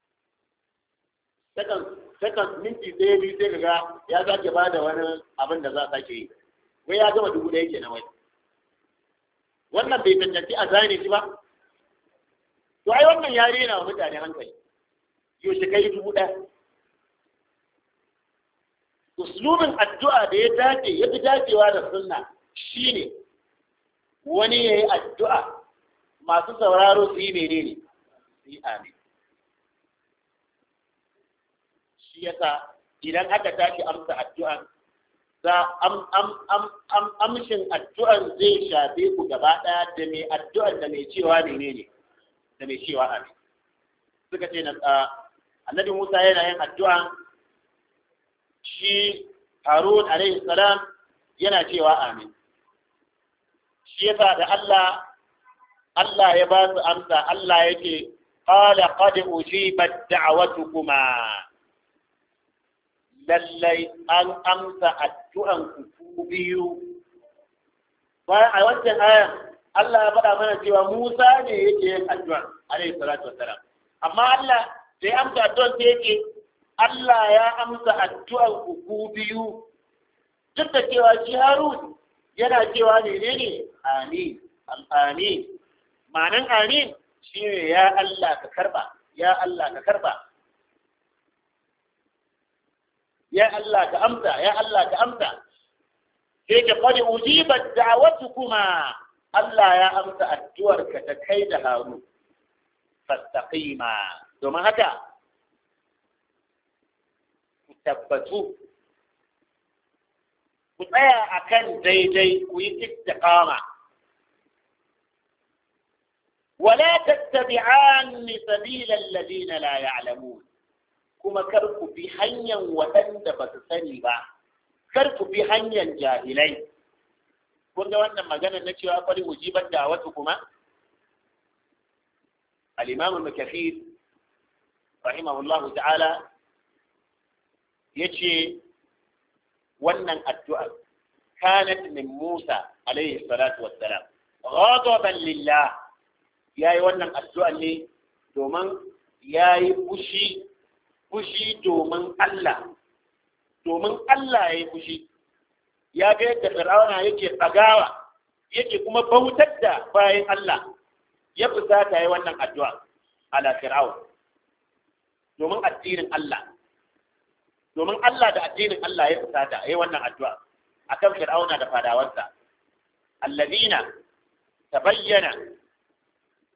A: sakan minti ɗaya biyu sai kaga ya sake ba da wani abin da za a sake yi wai ya gama dubu ɗaya kenan wai wannan bai cancanci a zane shi ba to ai wannan ya rena wa mutane hankali yaushe kai dubu ɗaya uslubin addu'a da ya dace ya fi dacewa da sunna shine wani ya yi addu'a masu sauraro su yi menene su yi amin shi yasa idan aka tashi amsa addu'an za amshin addu'an zai shafe ku gaba ɗaya da mai addu'an da mai cewa menene da mai cewa amin suka ce na annabi Musa yana yin addu'a shi Harun alaihi salam yana cewa amin shi yasa da Allah Allah ya ba su amsa Allah yake qala qad ujibat da'watukuma lallai an amsa addu'an ku biyu bayan a wancan ayan Allah ya faɗa mana cewa Musa ne yake yin addu'a alaihi salatu wassalam amma Allah da ya amsa addu'an sai yake Allah ya amsa addu'an ku biyu duk da cewa shi Harun yana cewa ne ne amin amin ma'anan amin shine ya Allah ka karba ya Allah ka karba ya Allah ka amsa ya Allah ka amsa sai ka qad ujibat da'watukuma Allah ya amsa addu'ar ka ta kai da Harun fastaqima domin haka ku tabbatu ku tsaya akan daidai ku yi istiqama ولا تتبعان سبيل الذين لا يعلمون kuma kar ku bi hanyar waɗanda ba su sani ba kar ku bi hanyar jahilai kun ga wannan magana na cewa kwari ujibar da wasu kuma al-imam al-kafir rahimahullah ta'ala yace wannan addu'a kanat min Musa alayhi salatu wassalam ghadaban lillah yayi wannan addu'a ne domin yayi fushi fushi domin Allah, domin Allah ya yi fushi, ya ga yadda Fir'auna yake tsagawa, yake kuma bautar da bayan Allah, ya fusata yi wannan addu'a ala Fir'aun, domin addinin Allah, domin Allah da addinin Allah ya fusata yi wannan addu'a a kan Fir'auna da fadawarsa. Allazina ta bayyana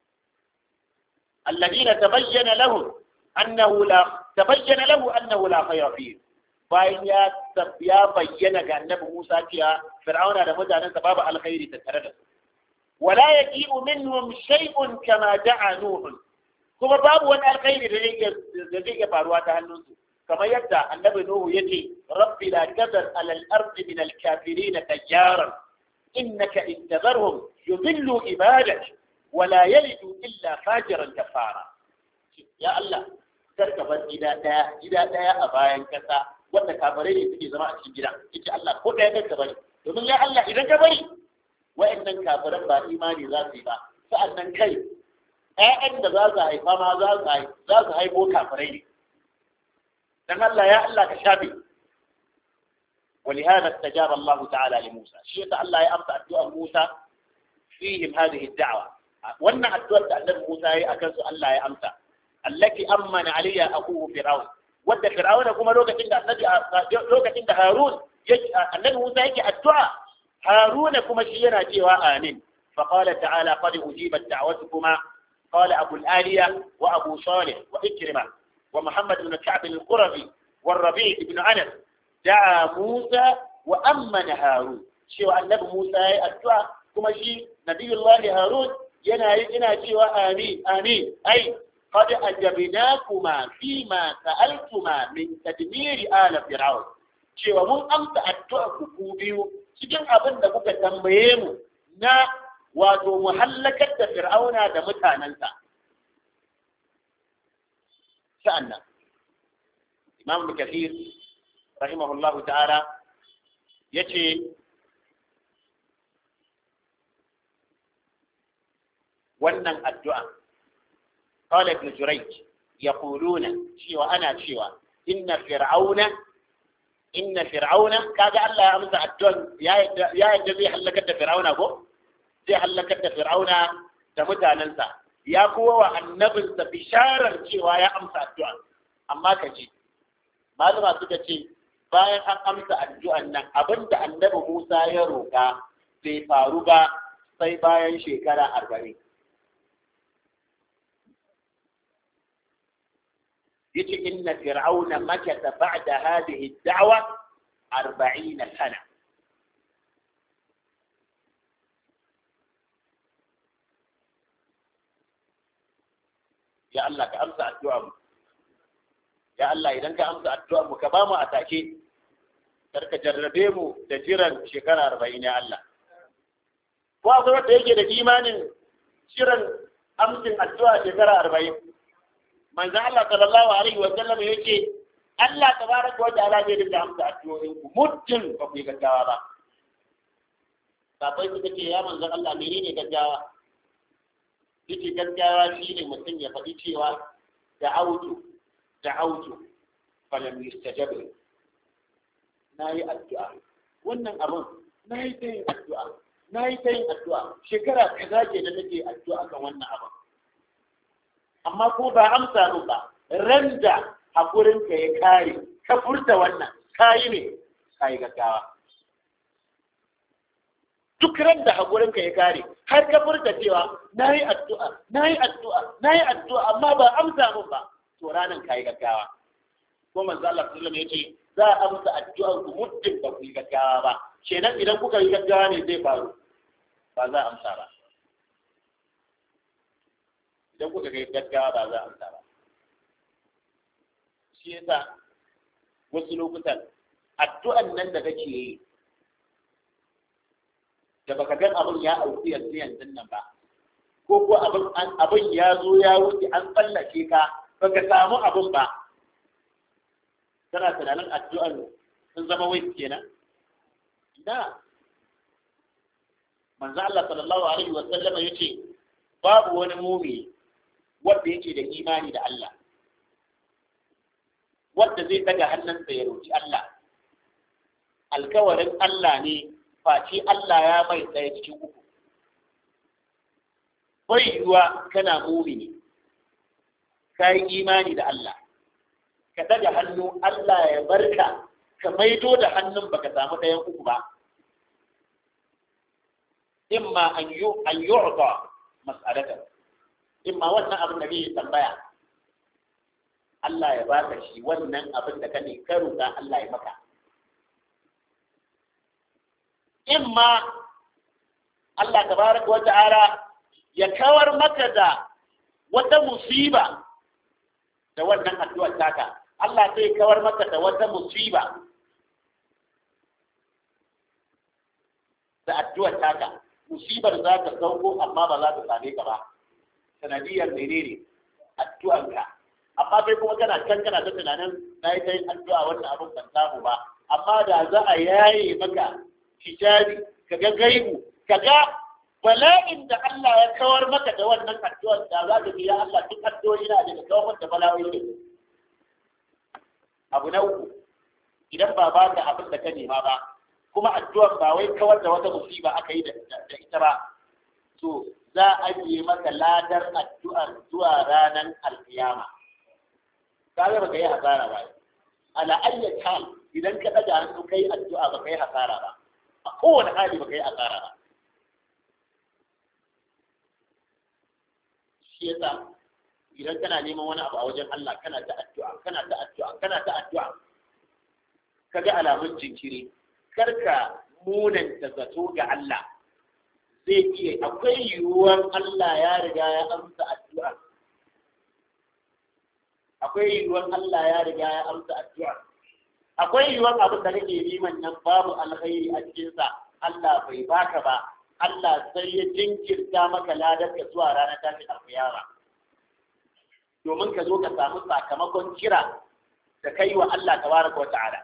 A: alladina tabayyana lahu annahu la tabayyana lahu annahu la khayra fihi bayan ya ya bayyana ga annabi Musa cewa Fir'auna da mutanensa babu alkhairi tattare da su wala yaqi'u minhum shay'un kama da'a Nuh kuma babu wani alkhairi da zai da zai iya faruwa ta hannunsu kamar yadda annabi Nuhu yace rabbi la tadar ala al-ardi min al-kafirin tayyaran innaka in tadharhum yudillu ibadak wala yalidu illa fajiran kafara ya Allah karka bar gida daya gida daya a bayan kasa wanda kafirai ne suke zama a cikin gida yace Allah ko daya karka bari domin ya Allah idan ka bari wa'annan kafiran ba imani za su yi ba sa'annan kai ƴaƴan da za su haifa ma za su za su haifo kafirai ne dan Allah ya Allah ka shafe ولهذا استجاب الله تعالى لموسى شيء الله يأمس الدعاء موسى فيهم هذه الدعوة وأن الدعاء النبي موسى أكنس الله يأمس التي أمن عليها أخوه فرعون wadda fir'auna kuma lokacin da annabi lokacin da harun annabi musa yake addu'a haruna kuma shi yana cewa amin fa qala ta'ala qad ujibat da'watukuma qala abu al-aliya wa abu salih wa ikrima wa muhammad ibn ka'b al-qurabi wa rabi' ibn anas da'a musa wa ammana harun cewa annabi musa yayi addu'a kuma shi nabiyullahi harun yana yana cewa amin amin ai قد أجبناكما فيما سألتما من تدمير آل فرعون cewa mun amsa addu'a ku biyu cikin abin da kuka tambaye mu na wato mu hallakar da fir'auna da mutanensa sa'annan imam kathir rahimahullahu ta'ala yace wannan addu'a قال ابن جريج يقولون شيوا أنا شيوا إن فرعون إن فرعون كذا الله أمس الدون يا يا الذي هلكت فرعون أبو زي هلكت فرعون تموت ننسى يا قوة النبي بشارة شيوا يا أمس الدون أما كجي malama suka ce bayan an amsa addu'an nan abinda annabi Musa ya roƙa bai faru ba sai bayan shekara arba'in يجي إن فرعون مكث بعد هذه الدعوة أربعين سنة يا الله كأمسى الدعاء يا الله إذا كأمسى الدعاء مكباما أتاكي karka jarrabe mu da jiran shekara arba'in ya Allah. Ko akwai wanda yake da imanin jiran amsin addu'a shekara arba'in. manzo Allah sallallahu alaihi wa sallam yake Allah tabaraka wa ta'ala zai dinga amsa addu'o'in ku muddin ba ku yi gaggawa ba sabai suka ce ya manzo Allah menene gaggawa yake gaggawa shine mutum ya faɗi cewa da'autu da'autu falam yustajab na yi addu'a wannan abun na yi ta yin addu'a na yi ta yin addu'a shekara kaza ke da nake addu'a kan wannan abun amma ko ba amsa min ba ran da haƙurinka ya kare ka furta wannan ka yi ne ka yi gaggawa duk ran da haƙurinka ya kare har ka furta cewa na yi addu'a na yi addu'a na yi addu'a amma ba amsa min ba to ranan ka yi gaggawa ko manzo Allah sallallahu alaihi wasallam za a amsa addu'ar ku muddin ba ku yi gaggawa ba kenan idan kuka yi gaggawa ne zai faru ba za a amsa ba idan kuka kai gaggawa ba za a amsa ba shi yasa wasu lokutan addu'an nan da kake yi da baka gan abin ya auku yanzu yanzu nan ba ko ko abin abin ya zo ya wuce an tsallake ka baka samu abin ba kana tunanin addu'an sun zama wai kenan da manzo Allah sallallahu alaihi wa sallama yace babu wani mumini wanda yake da imani da Allah wanda zai daga hannunsa ya roki Allah alkawarin Allah ne face Allah ya mai tsaye cikin uku bai yiwuwa kana mumini ka yi imani da Allah ka daga hannu Allah ya barka ka maido da hannun baka samu ɗayan uku ba imma an yu'ta mas'alatan in ma wannan abin da kake tambaya Allah ya baka shi wannan abin da kane ka roƙa Allah ya maka in ma Allah tabaraka wa ta'ala ya kawar maka da wata musiba da wannan addu'ar taka Allah zai kawar maka da wata musiba da addu'ar taka musibar za ta sauko amma ba za ta same ka ba sanadiyar menene addu'arka amma kai kuma kana can kana ta tunanin na yi ta yin addu'a wannan abin ban samu ba amma da za a yaye maka hijabi ka ga gaibu ka ga bala'in da Allah ya kawar maka da wannan addu'ar da za ka ya Allah duk addu'o'i na da kawar da bala'o'i ne abu na uku idan ba ba ka abin da ka nema ba kuma addu'ar ba wai kawar da wata musiba aka yi da ita ba to za a yi maka ladar addu'ar zuwa ranar alkiyama kaga baka yi hasara ba ala ayyat hal idan ka daga hannu kai addu'a baka yi hasara ba a kowane hali baka yi hasara ba shi yasa idan kana neman wani abu a wajen Allah kana ta addu'a kana ta addu'a kana ta addu'a kaga alamun jinkiri karka munanta zato ga Allah zai iya akwai yiwuwar Allah ya riga ya amsa addu'a akwai yiwuwar Allah ya riga ya amsa addu'a akwai yiwuwar abin da kake neman nan babu alkhairi a cikinsa Allah bai baka ba Allah sai ya jinkirta maka ladar ka zuwa ranar tashin alkiyama domin ka zo ka samu sakamakon kira da kai wa Allah tabaraka wa ta'ala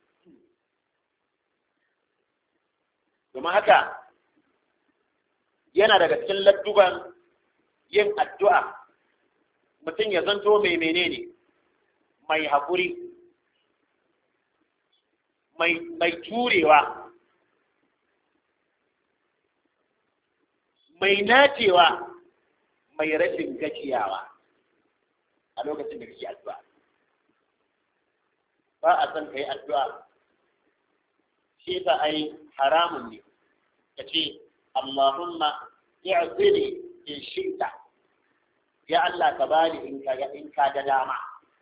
A: domin haka yana daga cikin ladduban yin addu'a mutum ya zanto mai menene mai haƙuri mai turewa mai nacewa mai rashin gajiyawa a lokacin da kake addu'a ba a son ka yi addu'a shi ta ai haramun ne ka ce Allahumma i'zini in shi'ta ya Allah ka bani in ka ga in ka ga dama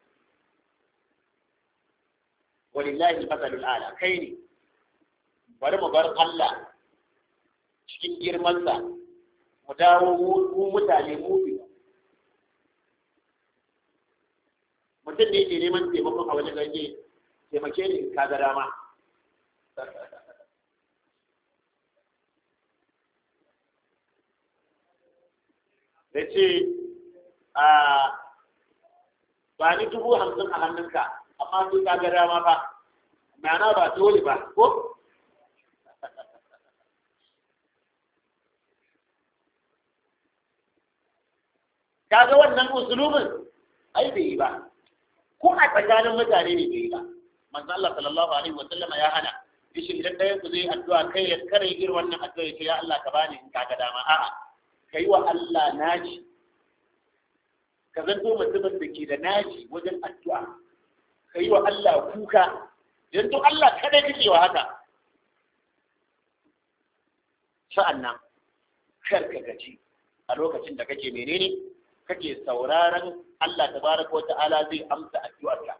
A: walillahi masalul ala kai ne bari mu bar Allah cikin girmansa mu dawo mu mutane mu biyu mutum ne ke neman taimakon a wani ganye taimake ni in ka ga dama da ce a ba ni dubu hamsin a hannunka amma sai ka ga dama ba ma'ana ba dole ba ko kaga wannan usulubin ai bai yi ba ko a tsakanin mutane ne bai yi ba manzo Allah sallallahu alaihi wa sallama ya hana yace idan ɗayan ku zai addu'a kai ya kare irin wannan addu'a ya ce ya Allah ka bani in kaga dama a'a kai wa Allah naji ka zanto mutumin da ke da naji wajen addu'a kai wa Allah kuka yanzu Allah kada kake wa haka sa'annan kar ka gaji a lokacin da kake menene kake sauraron Allah tabaraka wa ta'ala zai amsa addu'arka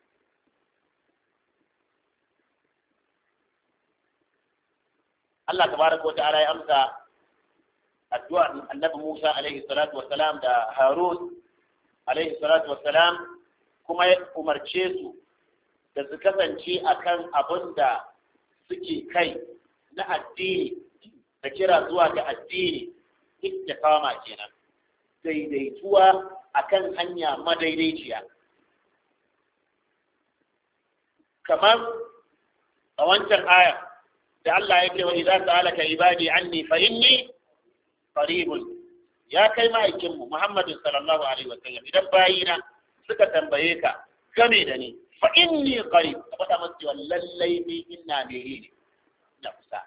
A: Allah tabaraka wa ta'ala ya amsa addu'ar annabi Musa alaihi salatu wa salam da Harun alaihi salatu wa salam kuma ya umarce su da su kasance akan abin da suke kai na addini da kira zuwa ga addini istiqama kenan daidaituwa akan hanya madaidaiciya kamar a wancan aya da Allah ya ce wa idza sa'alaka ibadi anni fa inni qaribun ya kai ma'aikin mu Muhammadu sallallahu alaihi wa sallam idan bayina suka tambaye ka game da ni fa inni qarib ka faɗa masu cewa lallai ni ina ne ne na kusa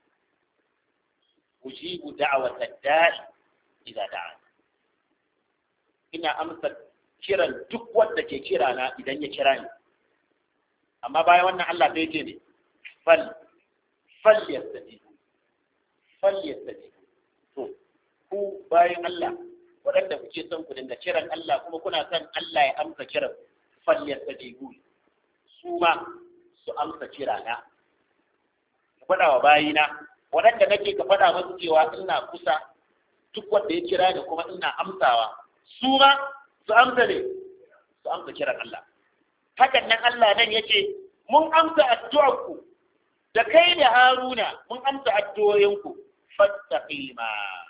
A: ujibu da'wata da'i idza da'a ina amsa kiran duk wanda ke kira na idan ya kira ni amma bayan wannan Allah sai ce ne fal fal yastajibu fal yastajibu to ku bayan Allah waɗanda kuke son ku dinga kiran Allah kuma kuna son Allah ya amsa kiran falliyar ta jibu su ma su amsa kirana ka faɗa wa bayina waɗanda nake ka faɗa musu cewa ina kusa duk wanda ya kira da kuma ina amsawa su ma su amsa ne su amsa kiran Allah hakan nan Allah nan yace mun amsa addu'arku da kai da Haruna mun amsa addu'o'inku fattaqima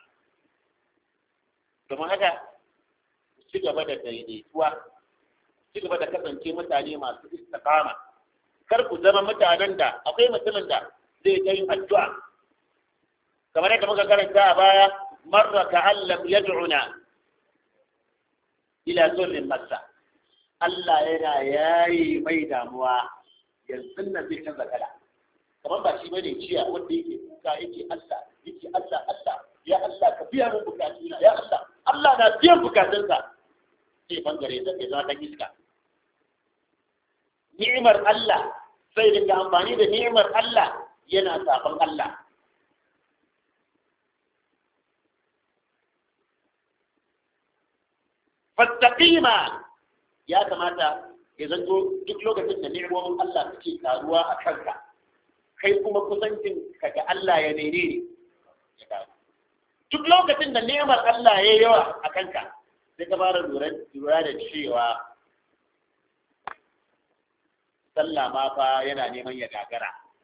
A: domin haka ci gaba da daidaituwa ci gaba da kasance mutane masu istiqama kar ku zama mutanen da akwai mutumin da zai ta yin addu'a kamar yadda muka karanta a baya marra ta'allam yad'una ila zulmin masa Allah yana yayi mai damuwa yanzu nan zai canza kala kamar ba shi bane ciya wanda yake kuka yake Allah yake Allah Allah ya Allah ka biya min bukatuna ya Allah Allah na biyan bukatunsa sai bangare da ke zama iska ni'imar Allah sai dinga amfani da ni'imar Allah yana sabon Allah fattaqima ya kamata ya zanto duk lokacin da ni'imomin Allah suke karuwa a kanka kai kuma kusancin ka ga Allah ya nene ya karu duk lokacin da ni'imar Allah ya yawa a kanka sai ka fara lura da cewa sallah ma fa yana neman ya gagara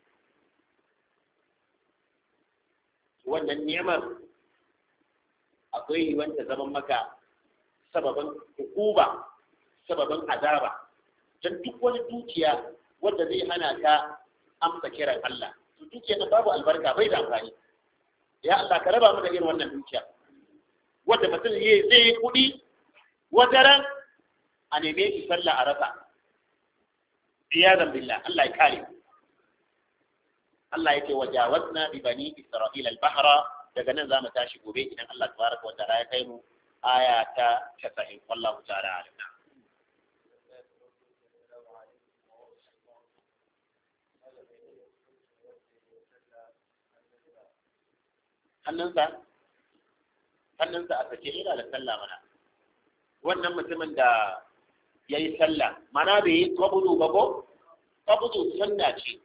A: wannan ni'imar akwai wanda zaman maka sababin hukuma sababin azaba don duk wani dukiya wanda zai hana ka amsa kiran Allah to dukiya na babu albarka bai da amfani ya Allah ka raba mu da irin wannan dukiya wanda mutum zai yi kuɗi wata ran a neme shi sallah a rasa iyadan billah Allah ya kare Allah yake wajawazna bi bani isra'ila al-bahra daga nan zamu tashi gobe idan Allah tabaraka wa ta'ala ya kai mu aya ta 90 wallahu ta'ala alim hannunsa hannunsa a sake yana da sallah mana wannan mutumin da ya yi sallah mana bai yi kwabudu ba ko kwabudu sunna ce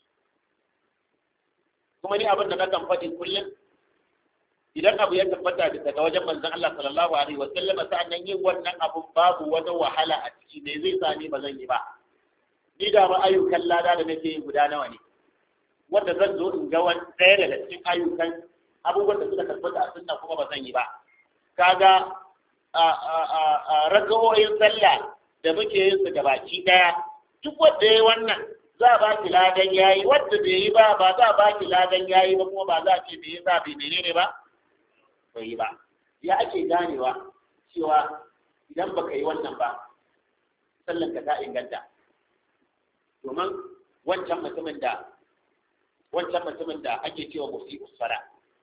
A: kuma ni abin da na kan faɗi kullum idan abu ya tabbata daga wajen manzon Allah sallallahu alaihi wa sallama sa'annan yin wannan abun babu wata wahala a ciki ne zai sa ni ba zan yi ba ni da ba ayyukan lada da nake yi guda nawa ne wanda zan zo in ga wani ɗaya daga cikin ayyukan abubuwan da suka tabbata a sunna kuma ba zan yi ba kaga raga'o'in sallah da muke yin su gabaki daya duk wanda yayi wannan za a ba ki ladan yayi wanda bai yi ba ba za a ba ki ladan yayi ba kuma ba za a ce bai yi ba bai menene ba bai yi ba ya ake ganewa cewa idan baka yi wannan ba sallan ka ta inganta domin wancan mutumin da wancan mutumin da ake cewa musi'us sala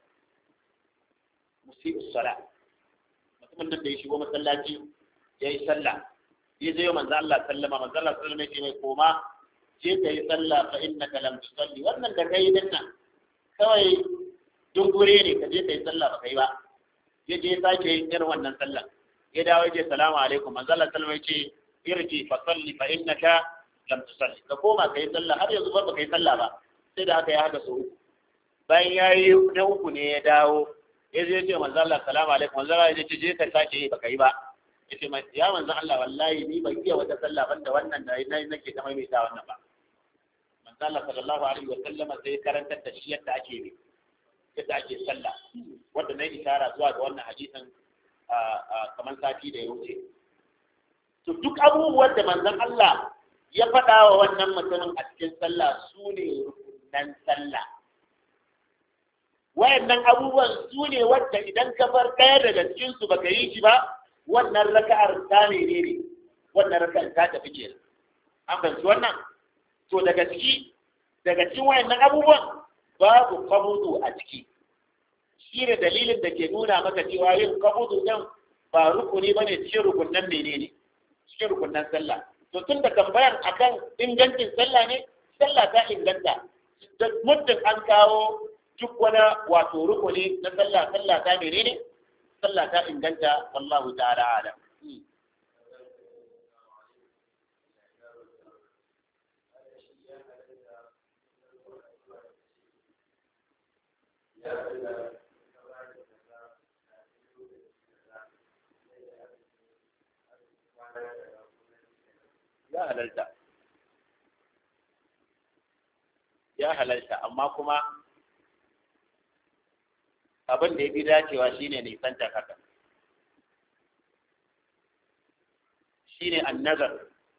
A: musi'us sala mutumin nan da ya shigo masallaci ya yi sallah ya je manzo Allah sallama manzo Allah sallama ya mai koma je ka yi sallah fa innaka lam tusalli wannan da kai din nan kawai dungure ne ka je ka yi sallah ba kai ba ya je sake yin irin wannan sallah ya dawo ya ce salamu alaikum manzo Allah sallama ya ce irji fa salli fa innaka lam tusalli ka koma ka yi sallah har yanzu ba ka yi sallah ba sai da haka ya haka so bayan ya yi na uku ne ya dawo ya zai ce manzo Allah salamu alaikum manzo Allah ya ce je ka sake yi baka yi ba ya ce ya manzo Allah wallahi ni ban iya wata sallah banda wannan da na nake ta maimaita wannan ba manzo Allah sallallahu alaihi wa sallam sai karantar da shi yadda ake yi yadda ake sallah wanda na isara zuwa ga wannan hadisin kamar sati da ya wuce to duk abubuwan da manzon Allah ya faɗa wa wannan mutumin a cikin sallah su ne rukunan sallah wayannan abubuwan su ne wadda idan ka bar ɗaya daga cikin su baka yi shi ba wannan raka'ar ta ne ne wannan raka'ar ta tafi ke an fahimci wannan to daga ciki daga cikin wayannan abubuwan babu kabudu a ciki shi ne dalilin da ke nuna maka cewa yin kabudu ɗin ba rukuni ba ne cikin rukunan menene cikin rukunan sallah to tun da tambayar akan ingancin sallah ne sallah ta inganta da muddin an kawo duk wani wato rukuni na sallah sallah ta menene sallah ta inganta wallahu ta'ala alam ya halalta ya halalta amma kuma abin da ya fi dacewa shine nisanta haka shine annazar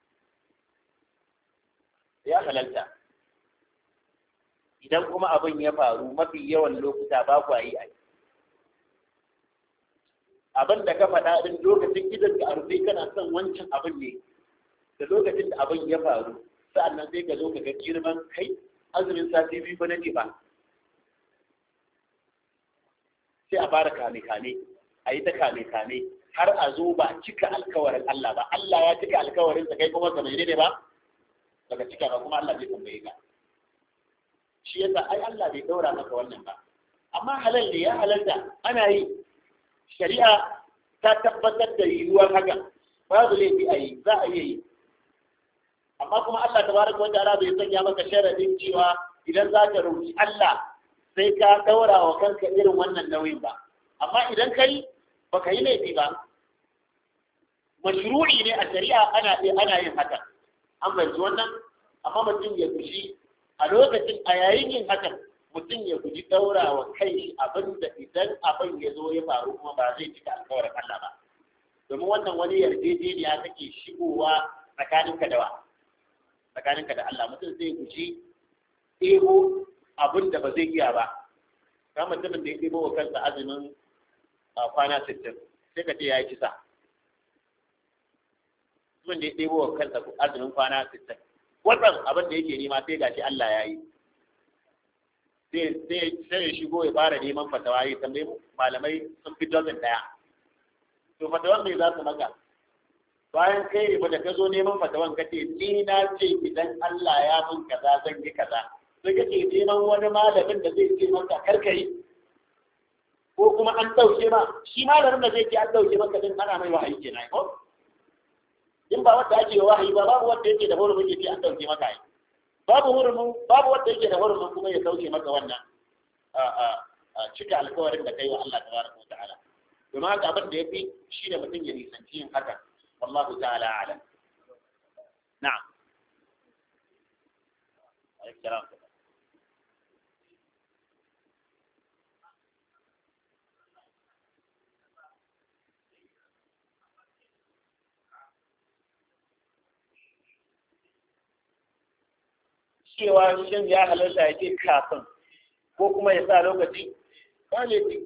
A: ya halalta idan kuma abin ya faru mafi yawan lokuta ba ku yi a abin da ka faɗa ɗin lokacin gidan ka a rufe kana son wancan abin ne da lokacin da abin ya faru sa'annan sai ka zo ka ga girman kai azumin sati biyu ba nake ba sai a fara kame kame a yi ta kame kame har a zo ba cika alkawarin Allah ba Allah ya cika alkawarin sa kai kuma ka mai ne ba daga cika ba kuma Allah zai tambaye ka shi yasa ai Allah bai daura maka wannan ba amma halal ne ya halalta ana yi shari'a ta tabbatar da yiwuwar haka babu laifi a yi za a iya yi amma kuma Allah tabaraka wa ta'ala bai sanya maka sharadin cewa idan za ka roki Allah sai ka daura wa kanka irin wannan nauyin ba amma idan kai baka yi laifi ba mashru'i ne a shari'a ana ana yin haka an fahimci wannan amma mutum ya guji a lokacin a yayin yin hakan mutum ya guji daura wa kai abin da idan abin ya zo ya faru kuma ba zai cika alkawarin Allah ba domin wannan wani yarjejeniya take shigowa tsakaninka da wa tsakaninka da Allah mutum zai guji ɗebo abin da ba zai iya ba ka mutumin da ya ɗebo wa kansa azumin kwana sittin sai ka ce ya yi kisa mutumin da ya ɗebo wa kansa azumin kwana sittin wannan abin da yake nema sai gashi Allah ya yi sai ya shigo ya fara neman fatawa ya tambayi malamai sun fi dozin ɗaya to fatawan mai za su maka bayan kai ne da ka zo neman fatawan ka ce ni na ce idan Allah ya mun kaza zan yi kaza sai ka ce neman wani malamin da zai ce maka karka yi ko kuma an ɗauke ma shi malamin da zai ce an ɗauke maka din ana mai wahayi kenan ko in ba wanda ake wahayi ba babu wanda yake da hurumin yake an ɗauke maka yi babu hurumin babu wanda yake da hurumin kuma ya sauke maka wannan cika alkawarin da kai wa Allah tabaraka wa ta'ala domin haka abin da yafi shi da mutum ya nisanci yin haka والله تعالى أعلم نعم الكلام cewa shin ya halarta ya ce kafin ko kuma ya sa lokaci ba laifi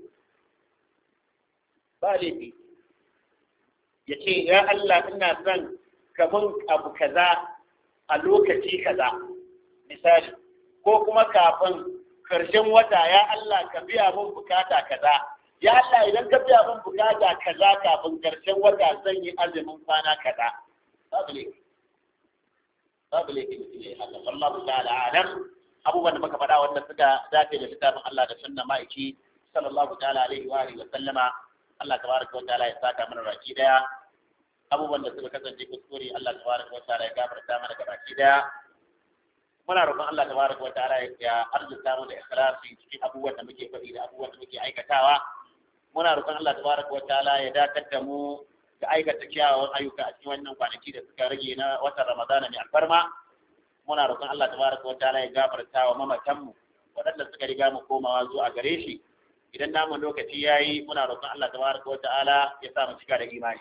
A: ba laifi ya ce ya Allah ina son kamun abu kaza a lokaci kaza misali ko kuma kafin karshen wata ya Allah ka biya mun bukata kaza ya Allah idan ka biya mun bukata kaza kafin karshen wata zan yi azumin kwana kaza babu laifi babu laifi mutum ya yi haka wallahu ta'ala alam abubuwan da muka faɗa wanda suka dace da littafin Allah da sunna ma'aiki sallallahu ta'ala alaihi wa alihi wa sallama Allah tabaraka wa ta'ala ya saka mana baki daya abubuwan da suka kasance kuskure Allah tabaraka wa ta'ala ya gafarta mana ga baki daya muna roƙon Allah tabaraka wa ta'ala ya arzuta mu da ikhlasi cikin abubuwan da muke faɗi da abubuwan da muke aikatawa muna roƙon Allah tabaraka wa ta'ala ya dakatar da mu da aikata kyawawan ayyuka a cikin wannan kwanaki da suka rage na watan Ramadana mai alfarma muna roƙon Allah tabaraka wa ta'ala ya gafarta wa mamatan mu waɗanda suka riga mu komawa zuwa gare shi idan namu lokaci yayi muna roƙon Allah tabaraka wa ta'ala ya sa mu cika da imani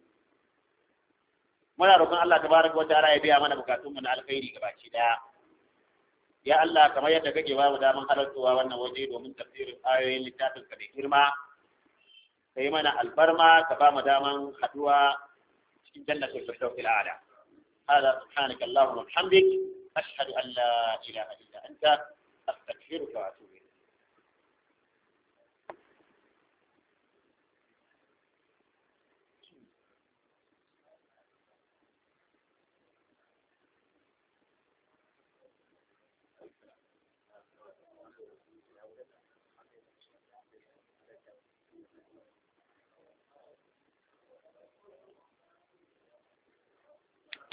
A: muna roƙon Allah tabaraka wa ta'ala ya biya mana bukatun mu na alkhairi gabaki daya ya Allah kamar yadda kake ba mu daman halartowa wannan waje domin tafsirin ayoyin littafin ka da girma ka yi mana albarma ka ba mu daman haduwa cikin jannatul firdaus al'ala هذا سبحانك اللهم وبحمدك أشهد أن لا إله إلا أنت أستغفرك وأتوب إليك